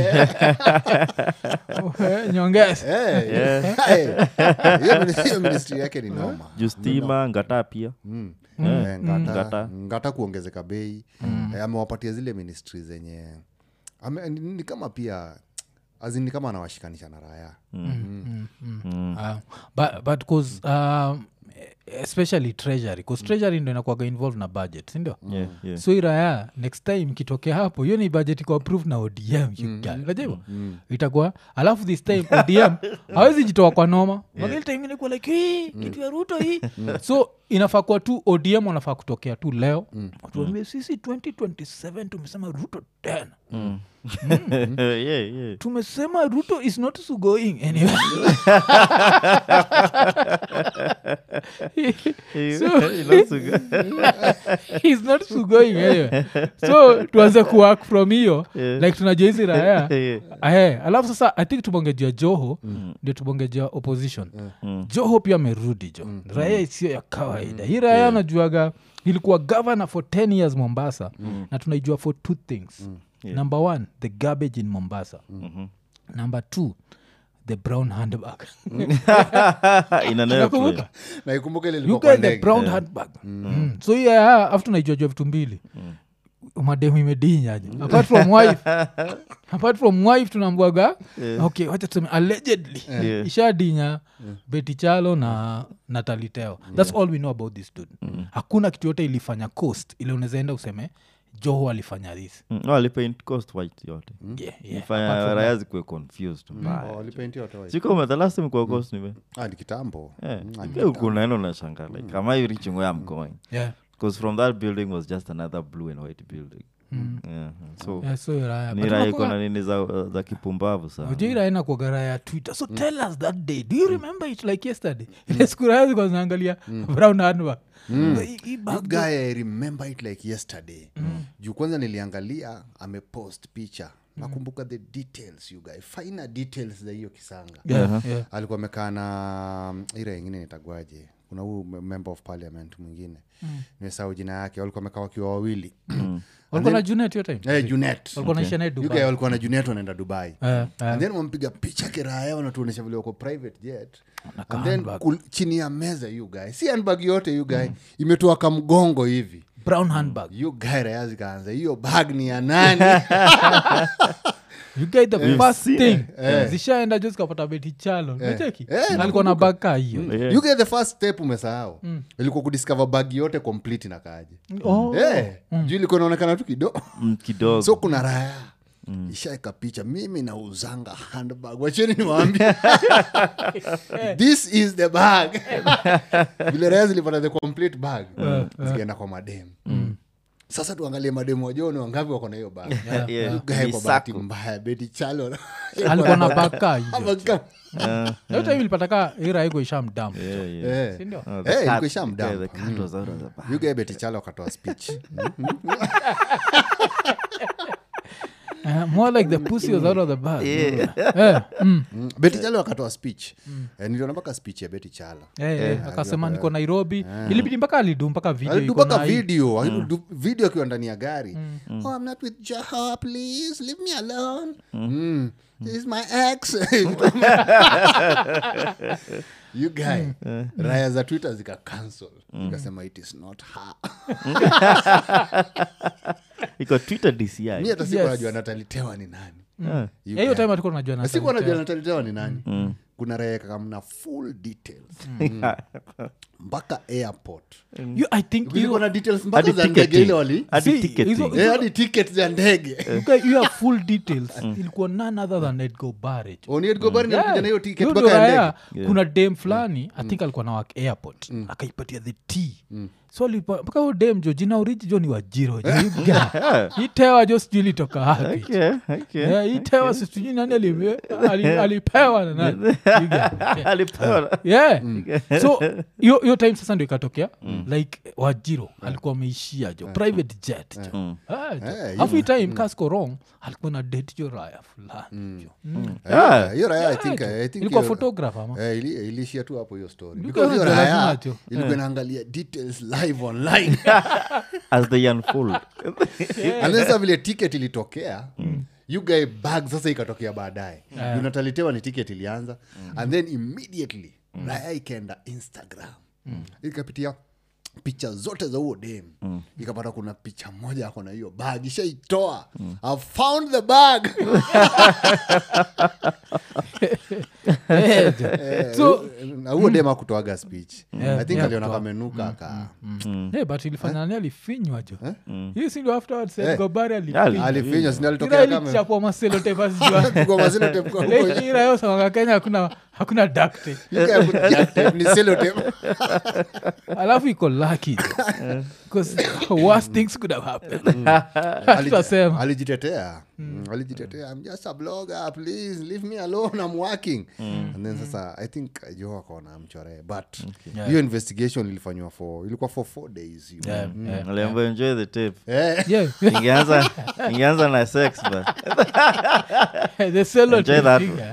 eh, nyongeza Eh, eh, hiyo mini- hiyo ministry yake ni noma juu stima ngata pia Mm. Eh, Eh, ngata, ngata. ngata kuongezeka bei Eh, amewapatia zile ministry zenye ame, ni, ni kama pia azini kama anawashikanisha na raya Ah, but, but cause, um, especially treasury bcause treasury ndo inakuaga involved na budget sindio Yeah, yeah. so iraya next time kitokea hapo hiyo ni budget iko approved na odm unajua itakuwa alafu this time odm hawezi jitoa kwa noma yeah. time inakuwa like hii kitu ya ruto hii so inafaa kuwa tu odm wanafaa kutokea tu leo watuambie sisi 2027 tumesema ruto tena yeah, yeah. tumesema ruto is not sugoing anyway. So- Inasuga. He's not sugoing anyway. so tuanze kuwork from hiyo Yeah. like tunajua hizi raya Yeah. Ahe, alafu sasa i think tubongejua joho ndio tubongejua opposition joho pia amerudi jo raya isiyo ya kawaida hii raya anajuaga ilikuwa governor for 10 years mombasa na tunaijua for two things number one the garbage in mombasa number two the brown handbag Ina Nakumbuka? never naikumbuka ile you ilikuwa kwa get the ndege brown handbag Mm. so yeah, afu tunaijua vitu mbili mademu imedinyaje apart from wife apart from wife tunambwaga okay wacha tuseme allegedly Yeah. ishadinya beti chalo na nataliteo thats all we know about this dude hakuna kitu yote ilifanya coast ile unawezaenda useme joho alifanya this Mm, no, alipaint coast white yote yeah, yeah. ifanya Apart from raya zikuwe confused mbaya Oh, walipaintia watu wa- siko the last time kwa coast nive Ah, ni kitambo ukunaenda unashanga like am I reaching where i'm going that. yeah. because from that building was just another blue and white building yeah. so Yeah, so raya. ni But raya unakuwa- iko na nini za, za kipumbavu sana ujairaena kuagara ya twitter so tell us that day do you remember it like yesterday ile siku raya zilikuwa zinaangalia brown handbag Hii- hii bag That guy i remember it like yesterday juu kwanza niliangalia amepost picha nakumbuka the details you guy finer details za hiyo kisanga Yeah, yeah. alikuwa amekaa na mm, ira ingine nitagwaje kuna huu me- member of parliament mwingine nimesahau jina yake walikuwa wamekaa wakiwa wawili walikuwa na junet hiyo time Eh, junet walikuwa naisha naye You guy dubai walikuwa na junet wanaenda dubai Eh, eh. and then wampiga picha kiraya wanatuonyesha vile wako private jet and then kul, chini ya meza you guy si handbag yote you guy imetoa kamgongo hivi brown handbag you guy raya zikaanza hiyo bag ni ya nani you get the first seen thing zishaenda jo zikapata beti chalo nacheki Eh, alikuwa na bag kaa hiyo Yeah. you get the first step umesahau ilikuwa kudiscover bag yote complete na kaje Oh. Eh, juu ilikuwa inaonekana tu kidogo Mm, kidogo so kuna raya ishaeka picha mimi nauzanga handbag wacheni niwaambia this is the bag vile raya zilipata the complete bag zikaenda kwa mademu sasa tuangalie mademu wajoni wangapi wako na hiyo bag Yeah. You guy Ni kwa bahati circle. mbaya beti chalo alikuwa na bag kaa hiyo Ama kama- hiyo time ilipata kaa iraiko ishamdam Yeah, yeah. Eh. sindio Oh, Eh, the ilikuwa cat- ishamdump. yeah, the cat was out of the bag. You guy beti chalo akatoa speech Eh, more like the pussy was out of the bag Yeah. Eh, mm. Mm, beti chalo akatoa speech Eh, niliona mpaka speech ya beti chalo Eh, eh, akasema niko nairobi ilibidi mpaka alidu mpaka video iko alidubaka na hii- video alidu- video akiwa ndani ya gari oh, I'm not with Jaha, please leave me alone mm. This is my ex you guy raya za twitter zika cancel ikasema it is not her iko twitter dci mi hata siku Yes. najua natalitewa ni nani Ah. You Eh, hiyo guy. time alikuwa najua Na siku anajua natalitewa ni nani kuna raekakamna full details Mm. mpaka airport You- i think kulikuwa hiyo- na details mpaka Hadi za ndege ticketing. ile wali Hadi See, ticketing. hizo- Eh, hadi ticket za ndege Okay, you have full details ilikuwa none other than edgo barrage oniedgobari nalikuja na hiyo ticket Hiyo mpaka ndo ya raya, ndege kuna dem fulani i think alikuwa na work airport akaipatia the t so alipa- mpaka huyo dem jo jina uriji jo ni wajiro jo Hii guy. itewa jo sijui ilitoka wapi Okay, okay. Yeah, itewa sijui nani alime- ali- alipewa na nani Hii guy. Yeah. Alipewa. yeah so hiyo hiyo time sasa ndio ikatokea like wajiro alikuwa ameishia jo private jet jo Ah, jo. Eh, Alafu hii time kasko wrong alikuwa na date jo raya fulani jo Mm. Eh, hiyo raya i Yeah, think jo. i think ilikuwa hiyo- photographer ama Eh, ili- iliishia tu hapo hiyo story Because Because hiyo ndio lazima raya tu. ilikuwa inaangalia details live online as they unfold and then sasa vile ticket ilitokea you guy bag sasa ikatokea baadaye unatalitewa ni ticket ilianza and then immediately raya ikaenda instagram ikapitia picha zote za huo dem ikapata kuna picha moja ako na hiyo bag ishaitoa i found the bag Eh, jo. so na huo dem akutoaga speech i think aliona kamenuka aka Eh, but ilifanya nani alifinywa jo hii sindio afterwards Eh. gobari Ali- alifinywa alifinywa sini alitokea kama ilichapwa maselotepasijua Kwa mazilo tape kwa huko irayosamaka kenya hakuna hakuna dakte You guy put jack tape, ni sellotape. alafu iko laki bcause worst things could have happened Tutasema. alijitetea Mm, alijitetea i'm just a blogger please leave me alone i'm working and then sasa i think jo akaona mchoree but hiyo Yeah. investigation ilifanywa for ilikuwa for four days hiyo. Yeah, yeah. aliambiwa enjoy the tape Eh, Yeah. ingeanza ingeanza na sex but The cello Enjoy that thing,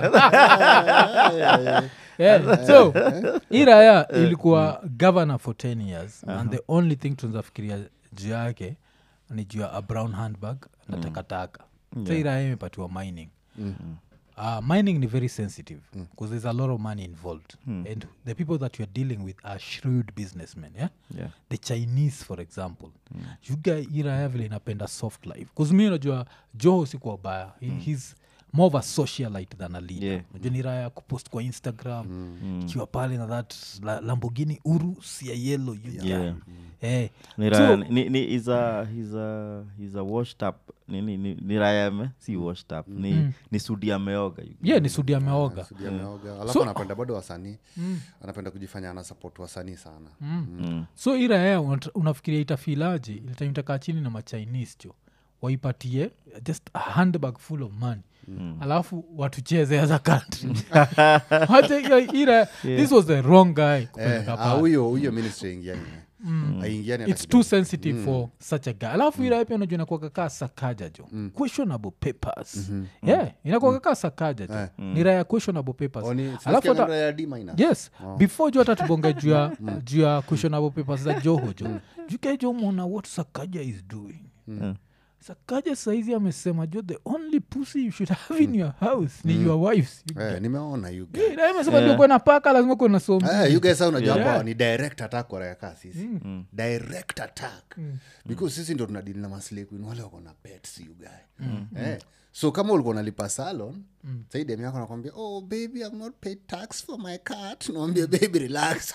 yeah. Yeah, so hii raya ilikuwa governor for 10 years and the only thing tunazafikiria juu yake ni juu ya a brown handbag na takataka so hii raya imepatiwa mining Uh, mining ni very sensitive because there's a lot of money involved and the people that you're dealing with are shrewd businessmen yeah? Yeah. the chinese for example mm. yuga iraya vile inapenda soft life bcause mi unajua joho sikuwa baya He, he's more of a socialite than a leader Yeah. Unajua ni raya kupost kwa instagram ikiwa pale na that la, lambogini uru sia yellow yuga Yeah. eh, ni So- raya ni, ni is a he's a he's a washed up ni ni, ni, ni raya ame si washed up ni ni sudi ameoga you- yeah ni sudi ameoga Sudi ameoga alafu So- anapenda bado wasanii anapenda kujifanya ana support wasanii sana Mm. so hii raya unat- unafikiria itafilaje ilitamitakaa chini na machinese jo waipatie just a handbag full of money alafu watucheze as a country Wacha hiyo- hii raya- this was the wrong guy Eh, kupeleka ah, pale. huyo huyo ministry aingiani aingiani hata its kidogo. too sensitive for such a guy alafu ira pia unajua inakuwa kaa sakaja jo questionable papers yeah inakuwa kaa sakaja jo ni raya questionable papers Oh, ni- alafu sinasikia hata mambo ya D minus. yes before jo hata tubonge juu ya juu ya questionable papers za joho jo jukejo mona what sakaja is doing sakaja saizi amesema jo the only pussy you should have in your house ni your wife's Eh, nimeona you guys. Yeah, ira imesema jo kwena paka lazima kuwe na somi Eh, you guys sasa unajua Yeah. hapa ni direct attack kwa raya kaa sisi direct attack because sisi ndo tunadili na maslay queen wale wako na pets you guy eh. so kama ulikuwa unalipa salon mm. saidem yako nakwambia oh baby i've not paid tax for my cat nawambia baby relax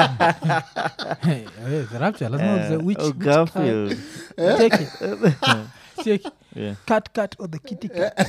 Hey, eh, the rapture, lazima ulize which- oh, which Garfield. cat- Check it. Check it. Yeah. Cat, cat or the kitty cat.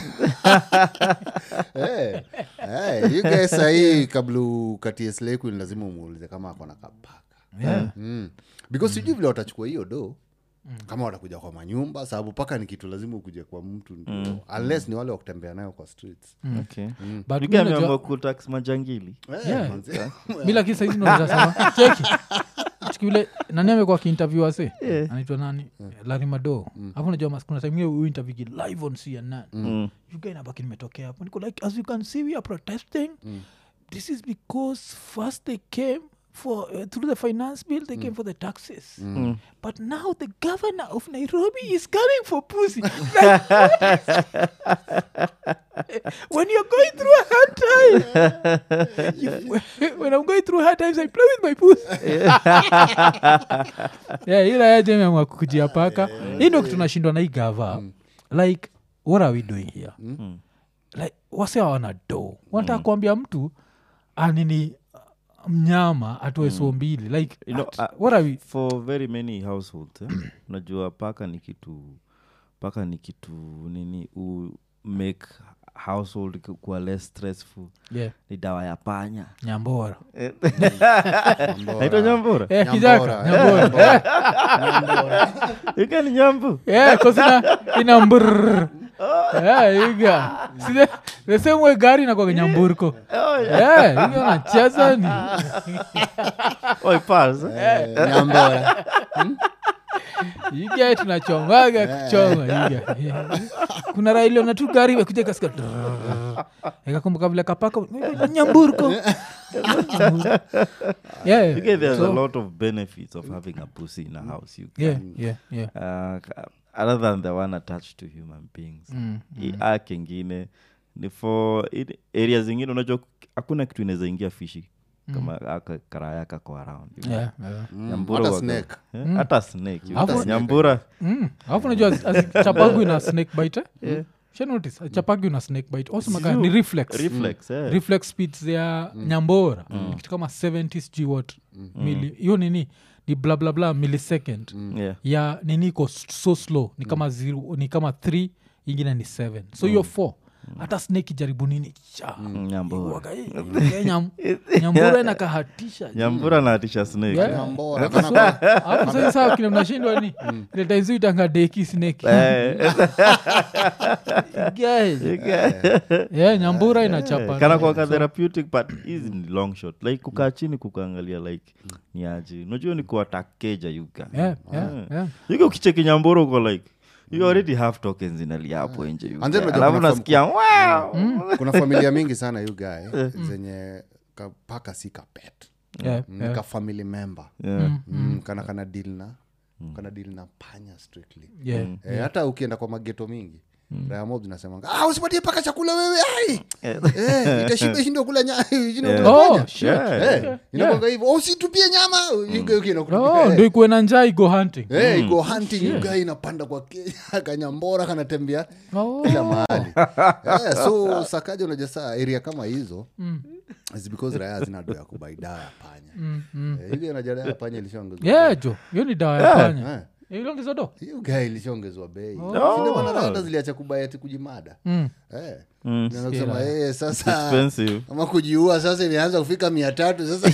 Eh, eh, you guys sahii kabla ukatie slay queen lazima umuulize kama ako na kapaka Yeah. mm. because sijui vile watachukua hiyo do kama watakuja kwa manyumba sababu paka ni kitu lazima ukuje kwa mtu ndio unless ni wale wa kutembea nayo kwa streets Okay. But You mi guys najua- ameamua kutax majangili Eh, Yeah. manze. mi lakini saizi nazasema cheki Chiki yule nani amekuwa akiinterview wase anaitwa nani larimado afu najua mas- kuna time hiyo interview live on cnn Mm. you guy nabaki nimetokea hapo niko like as you can see we are protesting this is because first they came for uh, through the finance bill they came for the taxes but now the governor of nairobi is coming for pussy like, when you're going through a hard time you, when i'm going through hard times i play with my pussy yeah ila yajemeamwa kukujia paka hii ndo tunashindwa na hii gava like what are we doing here like wase hawana do wanataka kuambia mtu anini mnyama atoe so mbili like You know, at- uh, what are we for very many households eh? unajua paka ni kitu paka ni kitu nini u make household ku- kuwa less stressful yeah, ni dawa ya panya nyambora naitwa nyambura Eh, Nyambora, kijaka eh, nyambora ika ni nyambu yeah, cause ina, ina mbrrr. yeah, iga See the, the same way gari inakwaga nyamburko yeah, iga nacheza ni Oi, pals, eh? Eh, nyambora iga tunachongaga kuchonga iga Yeah. kuna railiona tu gari imekuja kasika ikakumbuka vile kapaka nyamburko yeah, You get there's a so- lot of benefits of having a pussy in a house you yeah, yeah, yeah. uh, ka- other than the one attached to human beings Mm, I- a kingine ni for in- area zingine unajua hakuna kitu inaweza ingia fishi kama aka karaya kako around you know. yeah, yeah. Nyambura hata waga- snake. eh, hata snake you Hapo- know. nyambura Mm, alafu najua chapagwi na snake bite eh? shanotice chapagwi na snake bite osemaka ni reflex reflex eh. reflex speeds ya nyambora ni kitu kama 70 sijui what mili hiyo nini ni bla bla bla millisecond yeah. ya nini iko s- so slow ni kama zero, ni kama 3 ingine ni 7 so hiyo 4 hata snake jaribu nini cha nyambura Waga, eh, eh, nyam- nyambura inakahatisha nyambura naatisha snake Yeah. nyambora kana kwa- hapo sasa sawa kile mnashindwa ni ile taizu itanga deki snake Eh, Guys. yeah, nyambura inachapa kana kwaka therapeutic but hizi ni long shot like kukaa chini kukaangalia like ni aje unajua ni kuatakeja yuga yeah, yeah, yeah. yuga ukicheki nyambura uko like you already have tokens inalia hapo nje yuga. And then unajua alafu kuna nasikia wow kuna familia mingi sana you guy zenye ka- paka si kapet Yeah, mm, ka family member Yeah. mm, kana kana deal na kana deal na panya strictly yeah. Eh, hata ukienda kwa mageto mingi raya mob zinasemanga ah, usipatie paka chakula wewe ai eh, itashiba shindo kula nya shindo kula Oh, panya shit. Yeah. Eh, inakwanga hivyo "Oh, usitupie nyama Yuga inakuwa- Oh, eh, ndo ikuwe na njaa igo hunting eh, iko hunting yuga inapanda kwa kenya kanyambora kanatembea Oh. kila mahali eh, so sakaja unaja saa area kama hizo is because raya zina do ya kubai dawa ya panya Eh, hiyo inaja dawa ya panya ilishongezwa yeah jo hiyo ni dawa ya panya Eh. ilongezo do hiyo gai ilishongezwa bei Sinde bwana raya hata ziliacha kubai ati kujimada Mm. eh. Mm. Naanza kusema eh, sasa expensive ama kujiua sasa imeanza kufika mia tatu sasa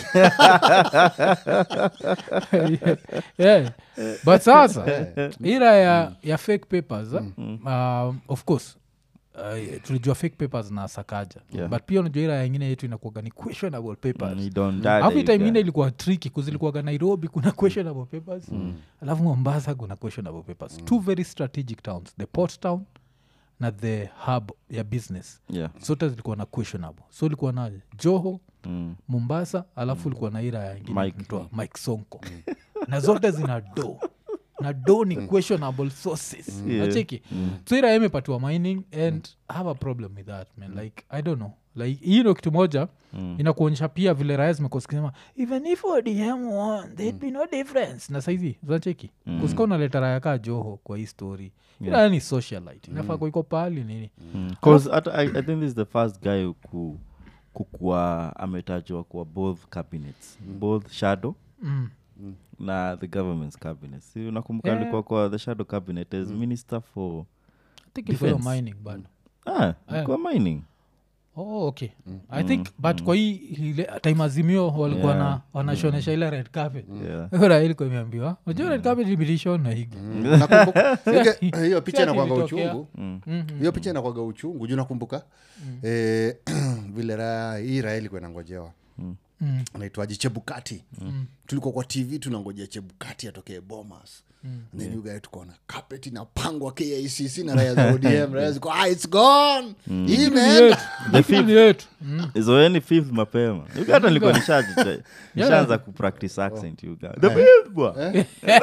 yeah. but sasa ira ya, ya fake papers eh, um, of course Uh, tulijua fake papers na sakaja Yeah. but pia unajua ira yengine yetu inakuaga ni questionable papers Mm, you don't die alafu there, time you ingine die. ilikuwa triki kuzilikuaga nairobi kuna questionable papers alafu mombasa kuna questionable papers two very strategic towns the port town na the hub ya business yeah zote zilikuwa na questionable so ilikuwa na joho Mm. mombasa alafu ilikuwa na ira ya ingine Mike. inaitwa mike sonko na zote zina do na do ni questionable sources Yeah. nacheki so ira imepatiwa mining and I have a problem with that man like i don't know like hii ndo kitu moja inakuonyesha pia vile raya zimekuwa zikisema even if odm won there'd be no difference na saizi zinacheki mm. kusika unaleta raya kaa joho kwa hii story ila ni socialite inafaa kuiko pahali nini bcause hata I, i think this is the first guy ku kukuwa ametajwa kwa both cabinets both shadow mm. na the government's cabinet si unakumbuka Yeah. alikuwa kwa the shadow cabinet as minister for I think ilikuwa hiyo Defense. mining bado ah, kwa mining oh, okay i think but kwa hii ile time azimio walikuwa Yeah. na wanashonesha ile red carpet yeah. Raila ilikuwa imeambiwa unajua red carpet ilishona higi Nakumbuka- Si- Ike- hiyo picha si inakwanga ilitokea. uchungu hiyo picha inakwaga uchungu juu nakumbuka eh, vile raya hii raya ilikuwa inangojewa Mm. naitwaji chebukati tulikuwa kwa tv tunangojea chebukati atokee bomas then you guys tukaona carpet inapangwa kicc na raya za odm raya ziko ah, it's gone hii imeenda The fifth yetu Mm. zoeni fifth mapema Yuga hata nilikuwa nishaji- nishaanza kupractice accent yuga the fifth bwa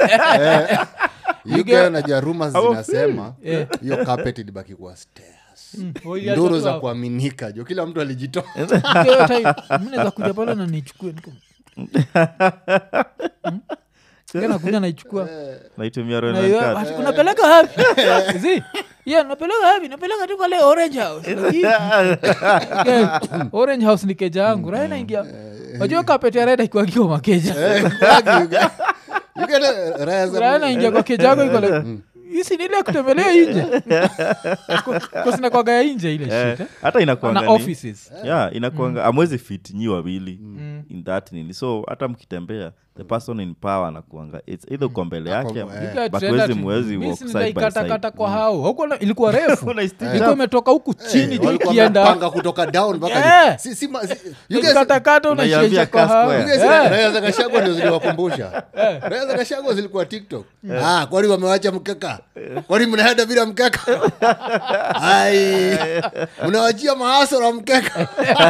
you guys unajua rumors Our zinasema Yeah. hiyo carpet ilibaki kuwa stairs Oh, iliacha nduru tu za hapo. kuaminika jo kila mtu alijitoa Hiyo time, mi naweza kuja pale na nichukue niko- nakuja naichukua naitumia Na Royal hiyo, Card. ati, unapeleka wapi Zi, yeah, napeleka wapi napeleka tu pale orange house Lakini, yeah, orange house ni keja yangu raya naingia wajua kapete reda ikiwakiwa makeja You get a- raya za- raya naingia kwa keja yako iko like hisi nile kutembelea inje kosinakwaga ya inje ile Eh, shit eh? hata inakuanga na ni- offices yeah inakuanga amwezi fit nyi wawili in that nini so hata mkitembea the person in power anakuanga its either uko mbele yake Ako- ama- eh. You guys but trend huwezi ati, mwezi mi walk si side by nitaikatakata side. kwa hao Huko na- ilikuwa refu Unaistick ilikuwa up. imetoka huku chini Eh, juu walikuwa ikienda wamepanga kutoka down mpaka Yeah. juu. Si- si ma- si- you guys- katakata Unaiambia unaishaisha kwa cast hao square. you guys, Eh. raya za kashagwa ndio ziliwakumbusha raya za kashagwa zilikuwa tiktok ah, kwani wamewacha mkeka kwani mnaenda bila mkeka ai mnawachia maasora mkeka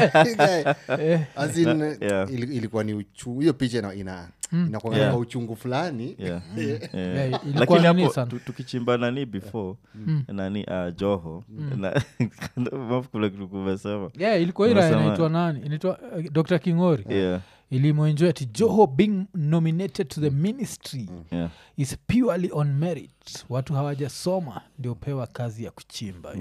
As in, Yeah. ili- ilikuwa ni uchungu hiyo picha ina, ina, inakuwa Yeah. kwa uchungu fulani Yeah. Yeah, Eh, ilikuwa lakini nini hapo sana? tu- tukichimba nani before nani uh, joho na- kule kumesema yeah, ilikuwa ira Unasema- inaitwa nani inaitwa uh, dr kingori yeah, ilimwenjoy ati joho being nominated to the ministry yeah. is purely on merit watu hawajasoma ndio pewa kazi ya kuchimba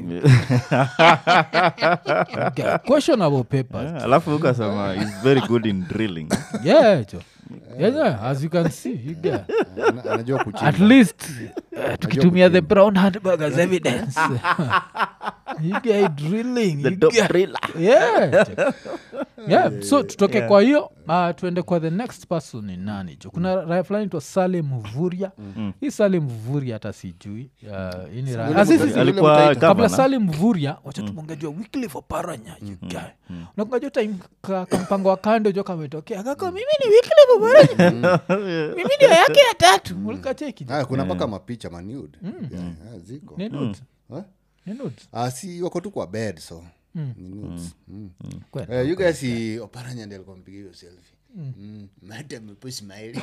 okay. questionable papers Yeah, alafu ukasema is very good in drilling yeah, jo. yeah, yeah, as you can see you get. Ana- anajua kuchimba at least uh, tukitumia the brown handbag as evidence you get drilling the you top get- driller yeah. yeah. so tutoke kwa hiyo uh, tuende kwa the next person ni nani jo kuna raya fulani twa sale mvuria hii sale mvuria hata sijui uh, hii ni raya- Yule Ah, si- si- mtu- si- alikuwa mtaita. kabla governor. sali mvuria wacha tumongejua wikli for paranya yugae nakungajo time ka, kampango wa kando jo kametokea kako mimi ni wikli for paranya mimi ndio yake ya tatu ulikacheki Ah, kuna mpaka mapicha manud yeah, ah, ziko ni nudes Huh? ni nudes Ah, si wako tu kwa bed so ni nudes. Mm. Kweli. Eh, you guys si oparanya ndi alikuwa mpiga hiyo selfie Mm. mate amepo smile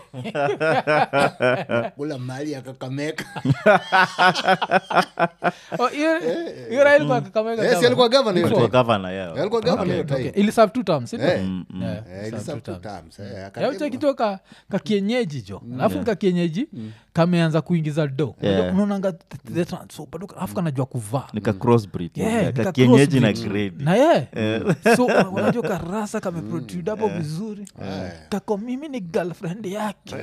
kula mali ya kakameka Oh, hiyo hiyo raha ilikuwa Kakamega Eh, si gavana. alikuwa governor hiyo Alikuwa time. governor yeah. alikuwa governor hiyo Okay, time ili serve two terms, si ndio? Eh, Yeah, eh, serve ili two serve two terms. terms, eh, Ya, akademo. uche kitu ka, ka kienyeji jo alafu nika kienyeji kameanza kuingiza do Yeah. unaonanga th- the trans- so bado ka- alafu kanajua kuvaa nika crossbreed Yeah, yeah, nika ka kienyeji na crossbreed. grade na ye so unajua karasa kameprotrude hapo vizuri kako mimi ni girlfriend yake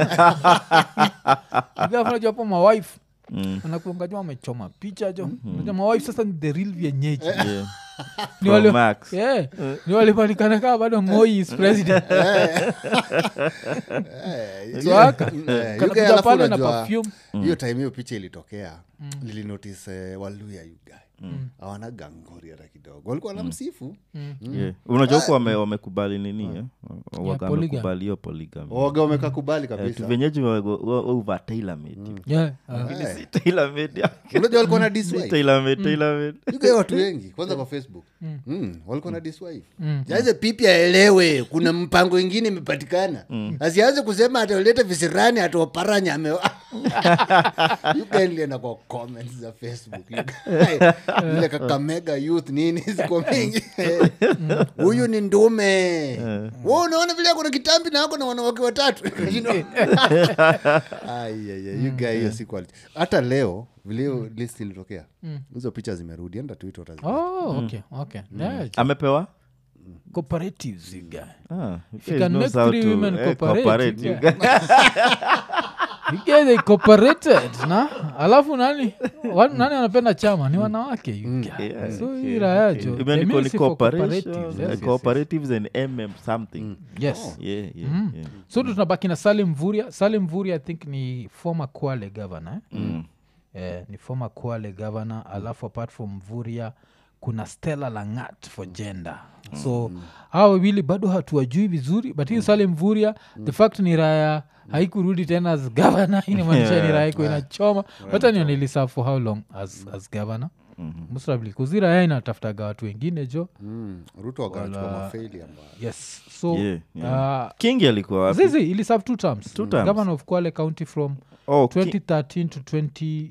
Alafu unajua hapo mawife anakuangajua wamechoma picha jo unajua mawife sasa ni the real vienyeji yeah. ni Pro wale Max. yeah, ni walipatikana kaa bado moi is president Eh, So yeah. haka, Mm, eh, you kanakuja guys alafu pale na unajua, perfume. hiyo time hiyo picha ilitokea nilinotice eh, waluya yugae awana gangori hata kidogo walikuwa na msifu Yeah. unajua huku wame- wamekubali nini eh? Waga polygamy. wamekubali hiyo polygamy waga wamekakubali Eh, kabisa tu venyeji wa- wa- wa- over tailor made Yeah, uh, Lakini si tailor made ya- unajua walikuwa na si diswife tailor made, tailor made. yugae watu wengi kwanza kwa facebook mm. walikuwa na diswife sasa pipi aelewe kuna mpango ingine imepatikana asianze kusema ataleta visirani ataoparanya ame yugae nilienda kwa comments za facebook Yugae, ile kakamega youth nini ziko mingi huyu ni ndume Wewe unaona vile kuna kitambi na ako na wanawake watatu You know? Ai, ai, ai, you guy, hiyo si quality. hata leo vile hiyo list ilitokea hizo picha zimerudi enda twitter utaziona. oh, okay, okay. Yeah, amepewa cooperatives you guy. Ah, you You guys can knows make how three to, women eh, cooperate, cooperate, you you guys. You guys, they cooperated na alafu nani wa, nani anapenda chama ni wanawake you guy. Yeah, so okay, hii raya okay. jo Imeandikwa the ni ministry for cooperation, cooperatives, eh, yes, yes, cooperatives and mm something yes. yes. Yeah, yeah, yeah. so ndo tunabaki na salim mvuria salim mvuria i think ni former kwale governor eh? eh, ni former kwale governor alafu apart from mvuria kuna stella langat for gender so hawa wawili bado hatuwajui vizuri but hii salim mvuria the fact ni raya haikurudi tena as governor inamaanisha ni raya iko inachoma hata nionilisa for how long as, as governor most probably kuzira ya inatafutaga watu wengine jo Mm, ruto wakachukua Wala- mafaili ambayo yes so Yeah, yeah. uh, kingi alikuwa wapi zizi ili serve two terms Two terms. governor of kwale county from oh, Ki- 2013 to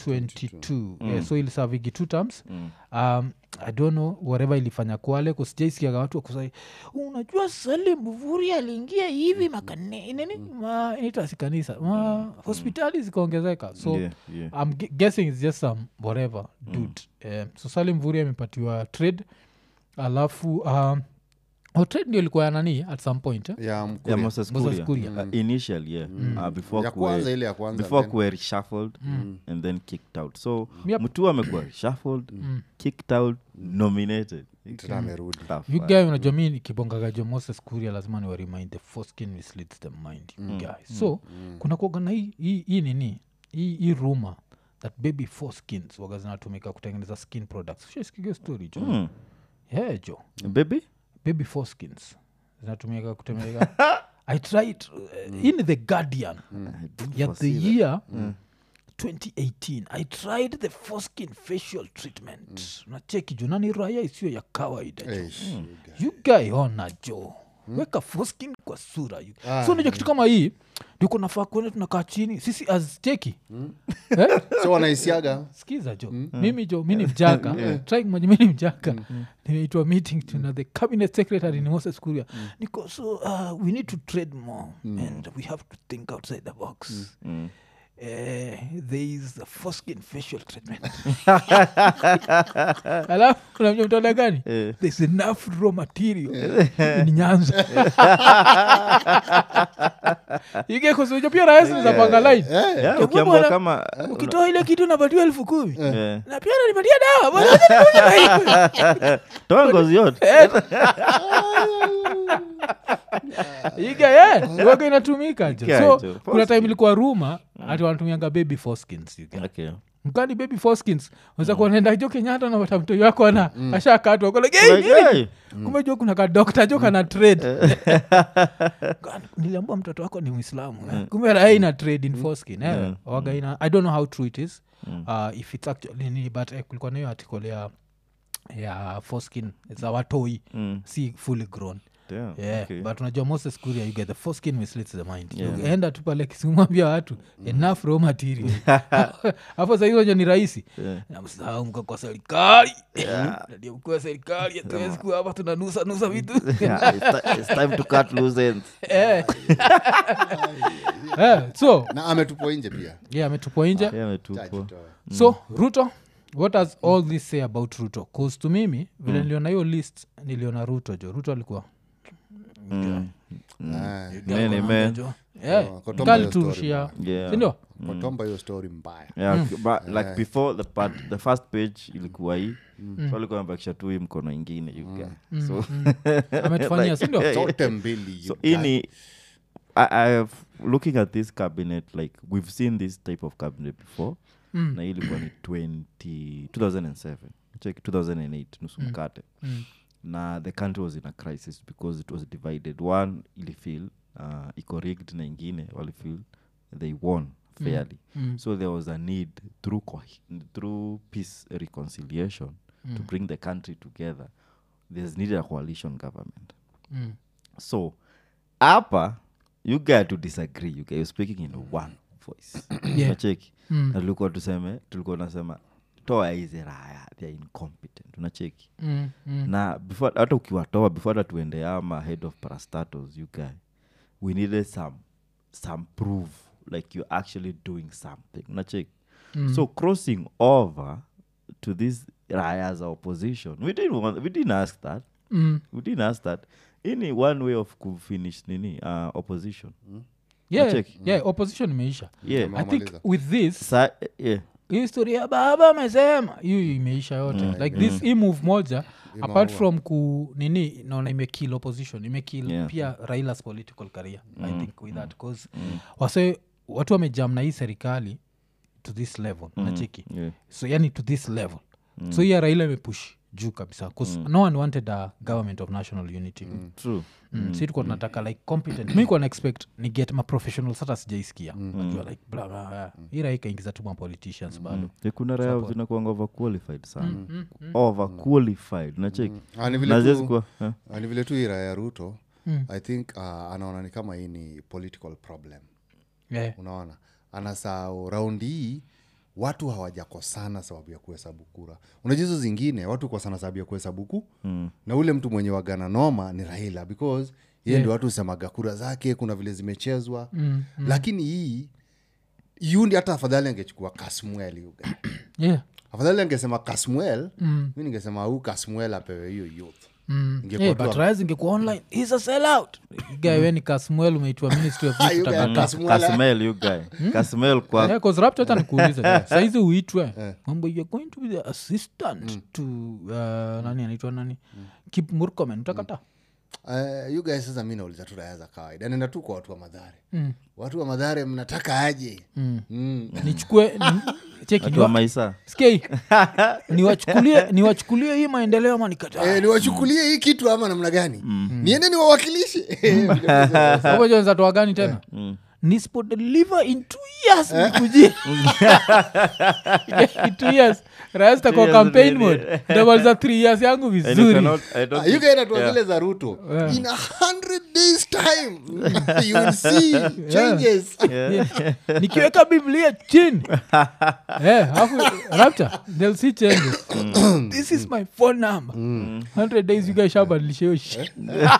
22 yeah, so ilisavigi two terms um, i don't know whatever ilifanya kwale kusijaisikiaga watu wakusai unajua salim mvuri aliingia hivi makane nini ma inaitwa kanisa ma hospitali zikaongezeka so Yeah, yeah. i'm gu- guessing it's just some whatever dude um, so salim mvuri amepatiwa trade alafu um, oh, trade ndio ilikuwa ya nani at some point eh? ya Yeah, Mkuria. Moses Moses Kuria. Kuria. Uh, initial yeah uh, before ya kuwe- kwanza ile ya kwanza before then- kuwe reshuffled and then kicked out so Yep. mtu amekuwa reshuffled kicked out nominated tena amerudi Tough, you uh, guy unajua mi nikibongagajo moses kuria lazima ni waremind the foreskin misleads the mind you guy so kuna kuoga na hii hii- hii nini hii hii rumor that baby foreskins waga zinatumika kutengeneza skin products shaiskiga story jo Mm. yeah jo baby baby foreskins zinatumika kutengeneza i tried uh, in the guardian I didn't ya the foresee that. year 2018 i tried the foreskin facial treatment nacheki juu nani raya isiyo ya kawaida jo Eish, you guy. you guy ona jo weka foskin kwa sura you. so unajua kitu kama hii ndiko nafaa kuenda tunakaa chini sisi azcheki eh? so wanaisiaga skiza jo mimi jo mi ni mjaka try moja mi ni mjaka nimeitwa meeting tuna the cabinet secretary ni moses kuria niko so uh, we need to trade more and we have to think outside the box Mm. Eh, there is a foreskin facial treatment alafu unamjua mtaona gani Eh. there's enough raw material in nyanza igekusuja pia rahisi zapanga line Yeah, Hebu ukiamua bwana, kama ukitoa ile kitu napatiwa elfu kumi eh, na pia nanipatia dawa bwana, acha nikunywe na hii. toa ngozi yote iga ye waga inatumika jo Yeah, so jo. kuna time ilikuwa ruma ati wanatumianga baby foreskins you get. okay. mkani baby foreskins weza kuwa naenda jo kenyatta na pata mtoi wako ana ashakatwa Like, kolege hey, kumbe jo kuna kadokta jo kana trade Gani, niliambua mtoto wako ni mwislamu eh. kumbe raha ina trade in foreskin eh. waga ina i don't know how true it is uh, if it's actually nini but eh, kulikuwa na hiyo article ya ya foreskin za watoi Mm. si fully grown damn, yeah, okay. but unajua moses kuria you get the foreskin misleads the mind Yeah. enda tu pale kisimwambia watu enough raw material hapo sahii unajua ni rahisi Yeah. namsahau mko kwa serikali ndio mkuu wa serikali hatuwezi kuwa hapa tunanusa nusa vitu Yeah, it's, ti- it's time to cut loose ends. Eh. Eh, so na ametupwa nje pia yeah ametupwa nje Yeah, ametupwa. Chajitoa. so ruto what does all this say about ruto cause to mimi vile niliona hiyo list niliona ruto jo ruto alikuwa Mm. Ah, Many men. Yeah, Oh, Kotomba kali hiyo story turushia Yeah. sindio kotomba hiyo story mbaya Yeah, but like before the part, the first page ilikuwa hii so alikuwa amebakisha tu hii mkono ingine you get. so ametufanyia sindio zote mbili you so guy. ini I, I have, looking at this cabinet like we've seen this type of cabinet before Mm. na hii ilikuwa ni 20, 2007 check 2008 nusu mkate Mm. na the country was in a crisis because it was divided one ilifeel uh, iko rigged na ingine walifeel they won fairly Mm. so there was a need through, co- through peace reconciliation to bring the country together there's needed a coalition government Mm. so hapa you get to disagree you get, you're speaking in one voice Yeah. unacheki Mm. na tulikuwa tuseme tulikuwa nasema toa hizi raya they're incompetent unacheki Mm. Mm. na before hata ukiwatoa before hata tuende ama head of parastatos you guy we needed some some proof like you're actually doing something unacheki Mm. so crossing over to this raya as a opposition we didn't, want, we didn't ask that Mm. we didn't ask that ini one way of kufinish nini uh, opposition yeah, Nacheki. yeah, opposition imeisha yeah Kama- i think Wamaliza. with this Sa, yeah historia ya baba amesema hiyo imeisha yote like this hii move moja apart from ku nini naona imekill opposition imekill Yeah. pia railas political career i think with that bcause wase watu wamejam na hii serikali to this level nachiki yeah so yani to this level so hiya raila imepush juu kabisa bcause no one wanted a government of national unity true Mm. si tuko tunataka like competent mi kuwa na expect ni get maprofessional sata sijaisikia najua like bla bla bla ira ikaingiza tu mapoliticians bado Yeah, kuna raya zinakuanga overqualified sana overqualified unacheki Ah, ni vile na tu- ziwezi kuwa eh? ah, ni vile tu ira ya ruto i think uh, anaona ni kama hii ni political problem yeah. unaona anasau raundi hii watu hawajakosana sababu ya kuhesabu kura unajua hizo zingine watu kosana sababu ya kuhesabu ku mm. na ule mtu mwenye wagana noma ni raila because yeye ndio watu husemaga kura zake kuna vile zimechezwa mm, mm. lakini hii yundi hata afadhali angechukua kasmuel yuga yeah. afadhali angesema kasmuel mm. mi ningesema huu kasmuel apewe hiyo youth Mm. Ingekuwa Yeah, tu but Rise ingekuwa online He's a sellout guy we ni kasmuel umeitwa ministry of Ah, Youth you guy, utakataa. Kasmuel, kasmel you guy kasmel kwa Yeah, 'cause Rapture hata nikuulize saizi uitwe mambo you're going to be the assistant to uh, nani anaitwa nani kip murkomen utakata Uh, you guys sasa mi nauliza tu raya za kawaida nenda tu kwa watu wa madhare mm. watu wa madhare mnataka aje mm. Mm. nichukue ni- cheki watu wa niwa- maisa skei niwachukulie niwachukulie hii maendeleo ama nikataa Eh, niwachukulie hii kitu ama namna gani niende niwawakilishe apojonzatoa gani tena nispo deliver in two years nikujie in two years rastakuwa years campaign nini? mode ndamaliza three years yangu And you vizuri cannot- I don't think- yugainatoa zile za ruto in a hundred days time you will see changes Yeah. nikiweka biblia chini Eh, alafu rapture they'll see changes this is my phone number 100 days you guys shabadilisha hiyo shit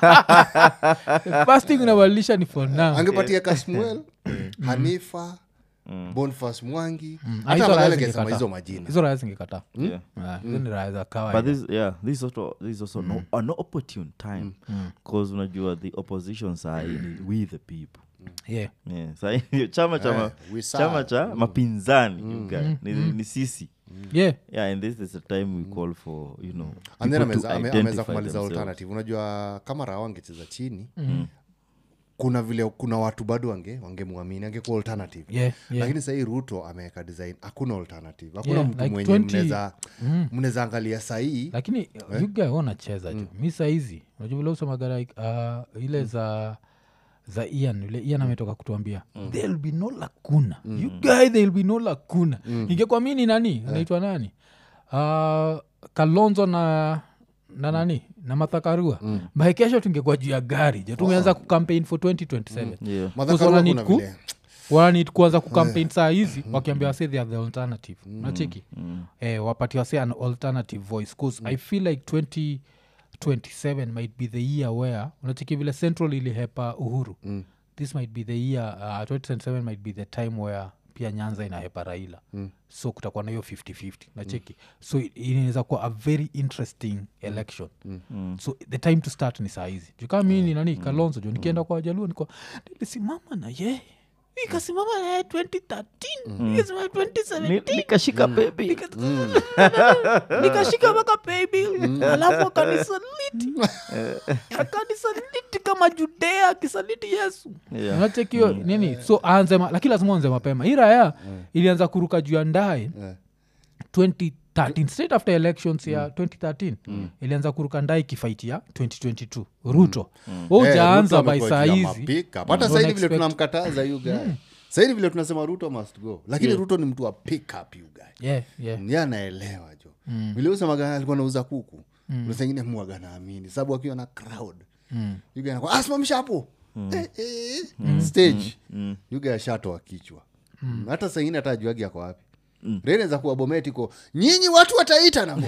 The first thing unabadilisha ni phone number angepatia kasmuel hanifa bonfas mwangi Ah, hata hizo badala raya angesema zingekataa. hizo majina hizo raya zingekataa Yeah. Ah, hizo ni raya za but kawaida this yeah this is also this is also no, an opportune time because unajua the opposition side ni we the people yeah yeah sahi ndio chama cha ma- Eh, we serve. chama cha mapinzani you guy. ni, ni sisi yeah yeah and this is the time we call for you know and then people to ameza- ame- ameweza identify kumaliza themselves. alternative unajua kama raha wangecheza chini kuna vile kuna watu bado wange wangemwamini angekuwa alternative yeah yeah lakini sahii ruto ameweka design hakuna alternative hakuna Yeah, mtu like mwenye 20 mnaweza mnaweza angalia sahii lakini yuga unacheza ju mi saizi unajua vile usemaga like uh, ile za za ian ile ian ametoka kutuambia there'll be no lakuna you guy there'll be no lakuna ingekuwa mi ni nani anaitwa nani uh, kalonzo na na nani na mathakarua mm. bae kesho tungekuwa juu ya gari jo tumeanza kucampaign for 2027 yeah madhakarua Kuzola kuna need ku- vile wananid kuanza kucampaign saa hizi wakiambia wase they are the alternative nachiki eh, wapatia wase an alternative voice bcause i feel like 2027 might be the year where unachiki vile central ilihepa uhuru this might be the year uh, 2027 might be the time where pia nyanza inahepa raila mm. so kutakuwa na hiyo 5050 nacheki mm. so i- inaweza kuwa a very interesting election mm. so the time to start ni saa hizi juu kama mi ni nani kalonzo jo nikienda kwa wajaluo niko nilisimama na yeye ikasimama na yeye 2013 nikasimama 2017 Ni- nikashika baby nikashika mpaka paybill alafu akanisaliti akanisaliti kama judea akisaliti yesu Yeah. nachekio nini so aanze ma- lakini lazima anze mapema hii raya ilianza kuruka juu ya ndae 2013 straight after elections ya 2013 ilianza kuruka ndae ikifight ya 2022 ruto wa Eh, ujaanza Ruto by amekuwa saa juu ya hizi mapickup. hata Don't saidi vile expect- tunamkataza you guy saidi vile tunasema ruto must go lakini ruto ni mtu wa pickup you guy yeah, yeah. ni anaelewa jo vile usemaga alikuwa nauza kuku mm. sengine mwaga naamini sababu akiwa na crowd mm. asimamisha hapo eh, eh, stage mm. yuga ashatoa kichwa mm. hata sengine hata ajuagi ako wapi Mm. reneza kuwa bometiko nyinyi watu wataita na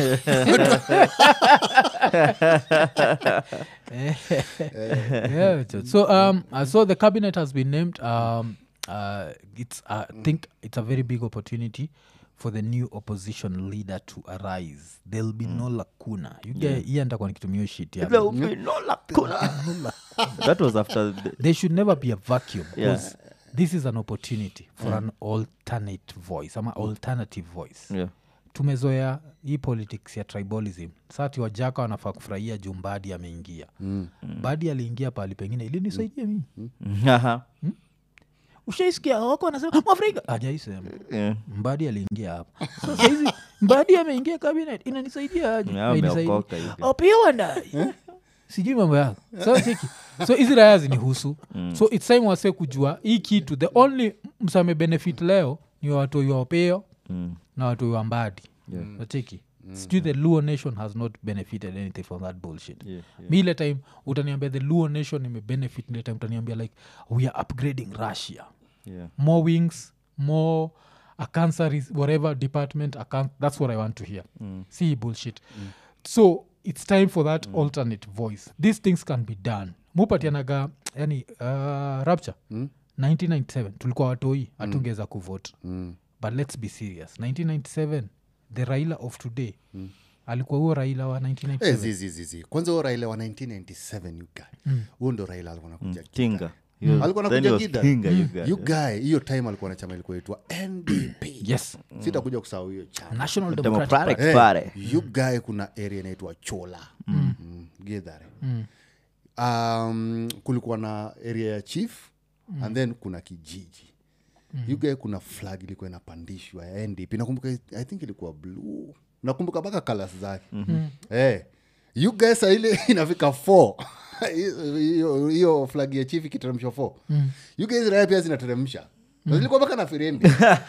yeah, so- so um, uh, so the cabinet has been named um, uh, it's uh, I think it's a very big opportunity for the new opposition leader to arise there'll be no lacuna you get yeah. ntakuwa nikitumia shit ya There will be no lacuna. that was after the, there should never be a vacuum Yeah. because this is an opportunity for an alternate voice ama alternative voice yeah tumezoea hii politics ya tribalism sati wajaka wanafaa kufurahia juu mbadi ameingia mm. mbadi aliingia pahali pengine ilinisaidia mimi Aha. ushaisikia wako wanasema mwafrika ajaisema Yeah. mbadi aliingia hapa so sahizi mbadi ameingia cabinet inanisaidia aje Yeah, Hainisaidii. ameokoka hivi. Opia wandai sijui mambo yako so cheki so hizi raya zinihusu so its time wase kujua hii kitu the only msame benefit leo ni watoi wa opeo Mm. na watoi wa mbadi Yeah. nacheki sijui the luo nation has not benefited anything from that bullshit Yeah, yeah. mi ile time utaniambia the luo nation imebenefit ile time utaniambia like we are upgrading russia Yeah. more wings more a cancer is whatever department a can- that's what i want to hear see bullshit so it's time for that alternate voice these things can be done mupatianaga yani uh, rapture 1997 tulikuwa watoi hatungeweza kuvote Mm. but let's be serious 1997 the raila of today alikuwa huo raila wa 1997 Eh, zi, zi, zi, zi. kwanza huo raila wa 1997 you guy huo ndo raila alikuwa nakuja tinga alikuwa Then he nakuja was gida Tinga, you guy. you guy hiyo time alikuwa na chama ilikuwa itwa ndp yes sitakuja kusahau hiyo chama national democratic Democratic Hey, Party. you guy kuna area inaitwa chola mm. githare um, kulikuwa na area ya chief mm. and then kuna kijiji mm. you guy kuna flag ilikuwa inapandishwa ya ndp nakumbuka i think ilikuwa blue nakumbuka mpaka kalas zake mm-hmm. hey, you guy saa ile inafika 4 hiyo hiyo flag ya chief ikiteremshwa 4 mm. you guys raya pia zinateremsha mm. zilikuwa mpaka na firimbi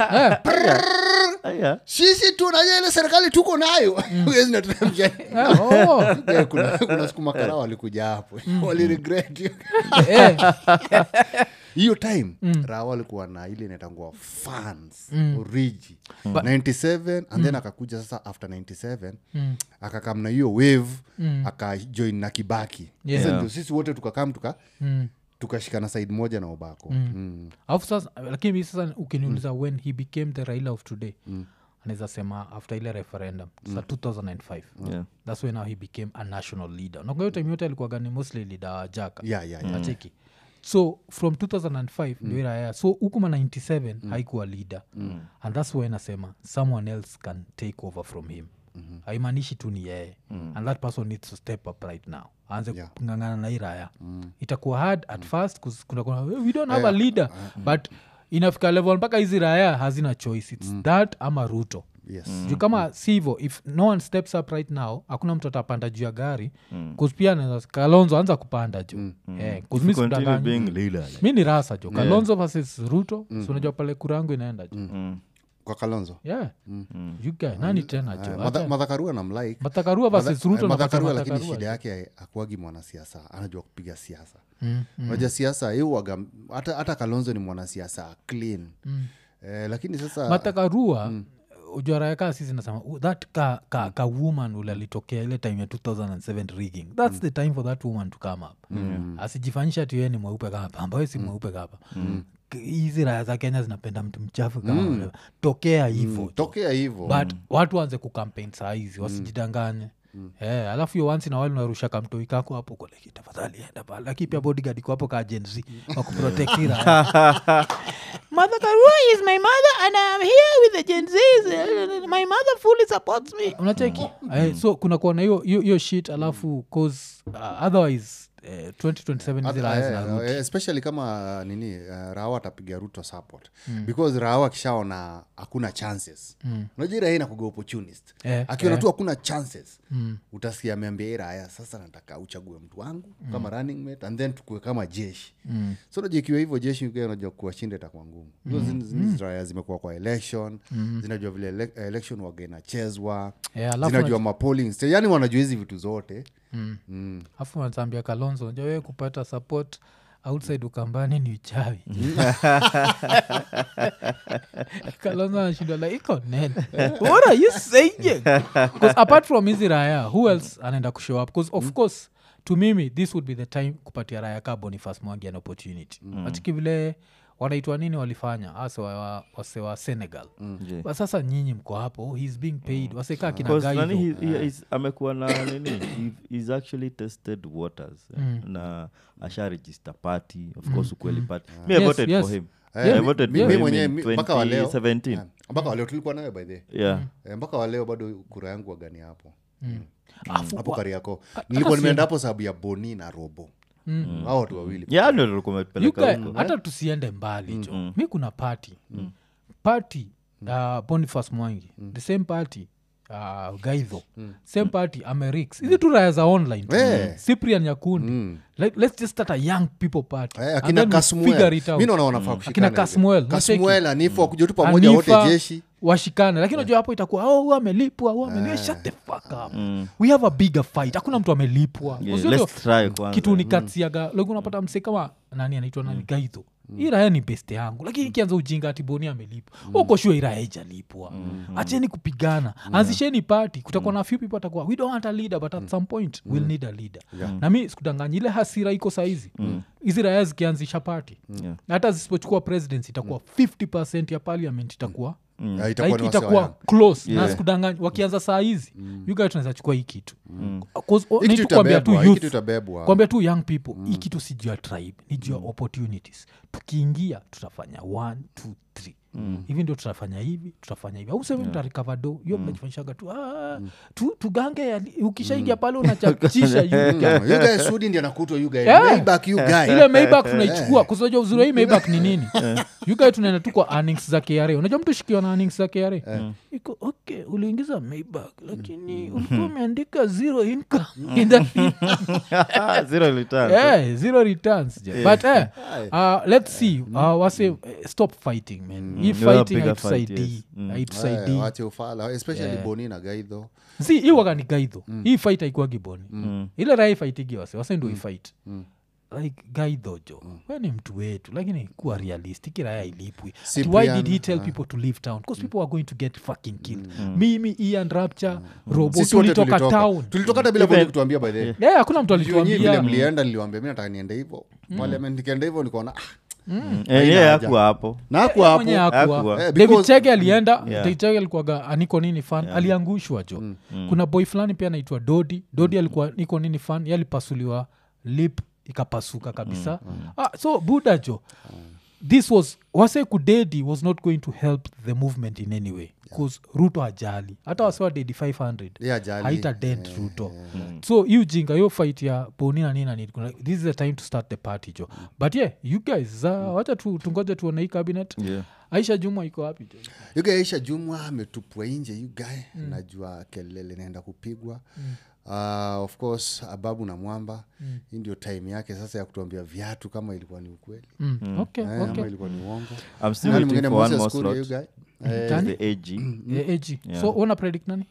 Aya. sisi tunaja ile serikali tuko nayo Huwezi nateremsha Ah, oh. Eh, kuna, kuna siku makara walikuja hapo waliregret hiyo. Eh, hiyo time raha walikuwa na ile inaitangua fans origi 97 and then akakuja sasa after 97 akakam na hiyo wave akajoin na kibaki Yeah. Sasa ndio sisi wote tukakam tuka mm. tukashikana side moja na ubako mm. alafu sasa lakini mi sasa ukiniuliza when he became the raila of today anaweza sema after ile referendum sa 2005 Yeah. thats when now he became a national leader nakuahiyo time yote alikuwa gani mostly leader wa jaka Yeah, yeah, yeah. acheki so from 2005 ndio iraya so hukuma 97 haikuwa leader and thats why nasema someone else can take over from him mm-hmm. haimaanishi tu ni yeye and that person needs to step up right now aanze Yeah. kungangana na iraya itakuwa hard at first 'cause kuna kuna we don't have a leader but inafika level mpaka hizi raya hazina choice its that ama ruto yes juu kama si hivo if no one steps up right now hakuna mtu atapanda juu ya gari mm. pia anaweza- kalonzo anza kupanda juu Eh, 'cause mi Continue sikudanganyi. being leader. mi ni rasa jo kalonzo versus ruto mm. unajua pale kura yangu inaenda jo Mm. kwa kalonzo yeah you guy, nani tena jo Madha- madhakarua na mlike matakarua versus ruto na madhakarua lakini Matakarua. shida yake akuagi mwanasiasa anajua kupiga siasa unajua siasa hiuaga hata, hata kalonzo ni mwanasiasa clean eh, lakini sasa matakarua ujarayaka sisi nasema "Oh, that ka, ka, ka woman ule alitokea ile time ya 2007 rigging thats the time for that woman to come up asijifanyisha tu yeye ni mweupe kama pamba we si mweupe kapa K- hizi raya za kenya zinapenda mtu mchafu kama ule. tokea hivo tokea hivo but watu waanze kukampen saa hizi wasijidanganye Eh, alafu hiyo wansi na wali unarusha kamtoi kako hapo koleki tafadhali enda pale lakini pia bodyguard iko hapo ka Gen Z wakuprotektira mother karua is my mother and I'm here with the Gen Zs. my mother fully supports me unacheki eh, so kuna kuona hiyo hiyo hiyo shit alafu cause uh, otherwise eh, 2027 hizi raya zinarudi Eh, especially kama uh, nini uh, rawa atapiga ruto support because rawa akishaona hakuna chances unajua ira inakuga opportunist Eh, akiona tu hakuna chances utasikia ameambia hii raya sasa nataka uchague mtu wangu kama running mate and then tukue kama jeshi so unajua ikiwa hivyo jeshi ukiwa unajua kuwashinda itakuwa ngumu mm. hizi raya zimekuwa kwa election zinajua vile ele- election waga inachezwa Eh, alafu zinajua mapolling sta- yani wanajua hizi vitu zote afu wanazambia kalonzo unajua wewe kupata support outside ukambani ni uchawi kalonzo anashindwa like iko nene what are you saying because apart from hizi raya who else anaenda kushow up because of course to mimi this would be the time kupatia raya ka bonifas mwangi an opportunity mm. atiki vile wanaitwa nini walifanya ase wa, wase wa senegal Je. But sasa nyinyi mko hapo he's being paid wasekaa kina Because Gaido. nani he- he is- amekuwa na nini he- he's actually tested waters eh, na asha register party of course ukweli party me i Yes, voted yes. for him Eh, I mi- voted mi- for mi him mwenyewe in mi- mpaka wa leo 2017 Yeah. mpaka waleo tulikuwa nayo by the yeah Eh, mpaka waleo bado kura yangu wagani hapo Afu- hapo wa- kariako hata nilikuwa si- nimeenda hapo sababu ya boni na robo hao watu wawili yeah ndio tulikuwa You tumepeleka guy, huko hata tusiende mbali jo mi kuna party party uh, boniface mwangi the same party uh, gaidho same party amerix hizi tu raya za online tu. Eh. cyprian nyakundi like, let's just start a young people party Eh, And akina then we figure kasmuel it out. mi naona wanafaa akina kushikana kasmuel hivyo. kasmuel anifu wakuja tu pamoja Anifa, wote jeshi washikane lakini unajua hapo itakuwa oh, huyu amelipwa huyu amelipwa shut the fuck up we have a bigger fight hakuna mtu amelipwa Yeah, Uzuri let's try kwanza. kitu nikatsiaga like unapata mse kama nani anaitwa nani gaidho hii raya ni beste yangu lakini ikianza ujinga ati boni amelipwa uko shua iraya ijalipwa acheni kupigana anzisheni pati kutakuwa na few people atakuwa we don't want a leader but at some point we'll need a leader na mi sikudanganya ile hasira iko saizi hizi raya zikianzisha pati Yeah. hata zisipochukua presidency itakuwa 50 ya parliament itakuwa Ah, itakuwa like ni wase wa itakuwa young. close na Yeah. sikudanganya wakianza saa hizi mm. you guys tunaweza chukua hii kitu Cause, oh, Hii need kitu to kuambia tu itabebwa, hii youth kitu itabebwa. kwambia tu young people hii kitu si juu ya tribe ni juu ya opportunities tukiingia tutafanya one two three hivi ndio tutafanya hivi tutafanya hivi au seme mtarikava do hiyo mnajifanyishaga tu, ah, tu tugange yali- ukishaingia pale unachachisha you Mm, guys. you guys Sudi ndiye anakutwa you guys. Yeah. Maybach you guy. ile maybak tunaichukua kusoja uzuri wa hii maybak ni nini yugae tunaenda tu kwa earnings za kra unajua mtu shikiwa na earnings za kra iko okay uliingiza maybak lakini ulikuwa umeandika zero income in that zero return yeah, zero returns je. but eh, uh, let's see uh, wase eh, stop fighting man hii Yeah, fighting bigger fight, haitusaidii yes. Mm. Eh, haitusaidii wache ufala especially boni na gaidho si hii wakani gaidho hii fight haikuwagi boni ile rai faitigi wase wase ndo ifight like gaidho jo we ni mtu wetu lakini kuwa realistic raya ilipwi Ati why Cyprian, did he tell people to leave town because people are going to get fucking killed mimi ian rapture robo sisi wote tulitoka tulitoka town tulitoka hata bila Even- boni kutuambia by the way. yeah, hakuna mtu Juu nyinyi vile alituambia mlienda niliwambia mi nataka niende hivo parliament nikienda hivo nikaona ah, Eh, yeye hakuwa hapo na hakuwa hapo Mwenye hakuwa. Hakuwa. Eh, david because- chege alienda Yeah. david chege alikuwaga aniko nini fan aliangushwa jo kuna boy fulani pia anaitwa dodi dodi alikuwa niko nini fan ye alipasuliwa lip ikapasuka kabisa ah, so buda jo this was wase kudedi was not going to help the movement in any way bcause ruto ajali hata wase wa dedi 500 Yeah, ajali. haita dent ruto so hiyo jinga hiyo fight ya boni na nini na nini kuna- this is the time to start the party jo but yeah you guys uh, wacha tu, tungoje tuone hii cabinet Yeah. aisha juma iko wapi jo yuga aisha jumwa ametupwa nje yugae najua kelele naenda kupigwa uh, of course ababu na mwamba hii ndio time yake sasa ya kutuambia viatu kama ilikuwa ni ukweli mm. okay, Eh, okay. ama ilikuwa ni uongo I'm still Nani waiting mwingine for one Moses more Kuria, slot. you guy? Nani? The AG. Eh, AG. Yeah. so una predict nani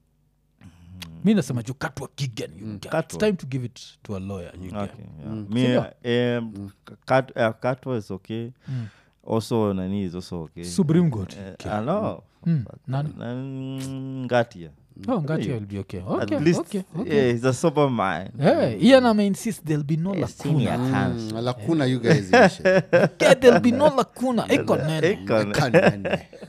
mi nasema juu katwa kigan you guy. It's Katwa. time to give it to a lawyer you guy. Okay, yeah. Me, um, Kat- uh, Katwa is okay. Also, Nani is also okay. supreme court Uh, I know. Mm, nani Nan- Ngatia. oh ngati will be okay okay At least, okay, okay. yeah, he's a sober man. Hey, ian ameinsist there'll be no Senior lacuna hands. Mm, lakuna you guys ishe. yeah, there'll be no lacuna iko nene Econ. Kanene.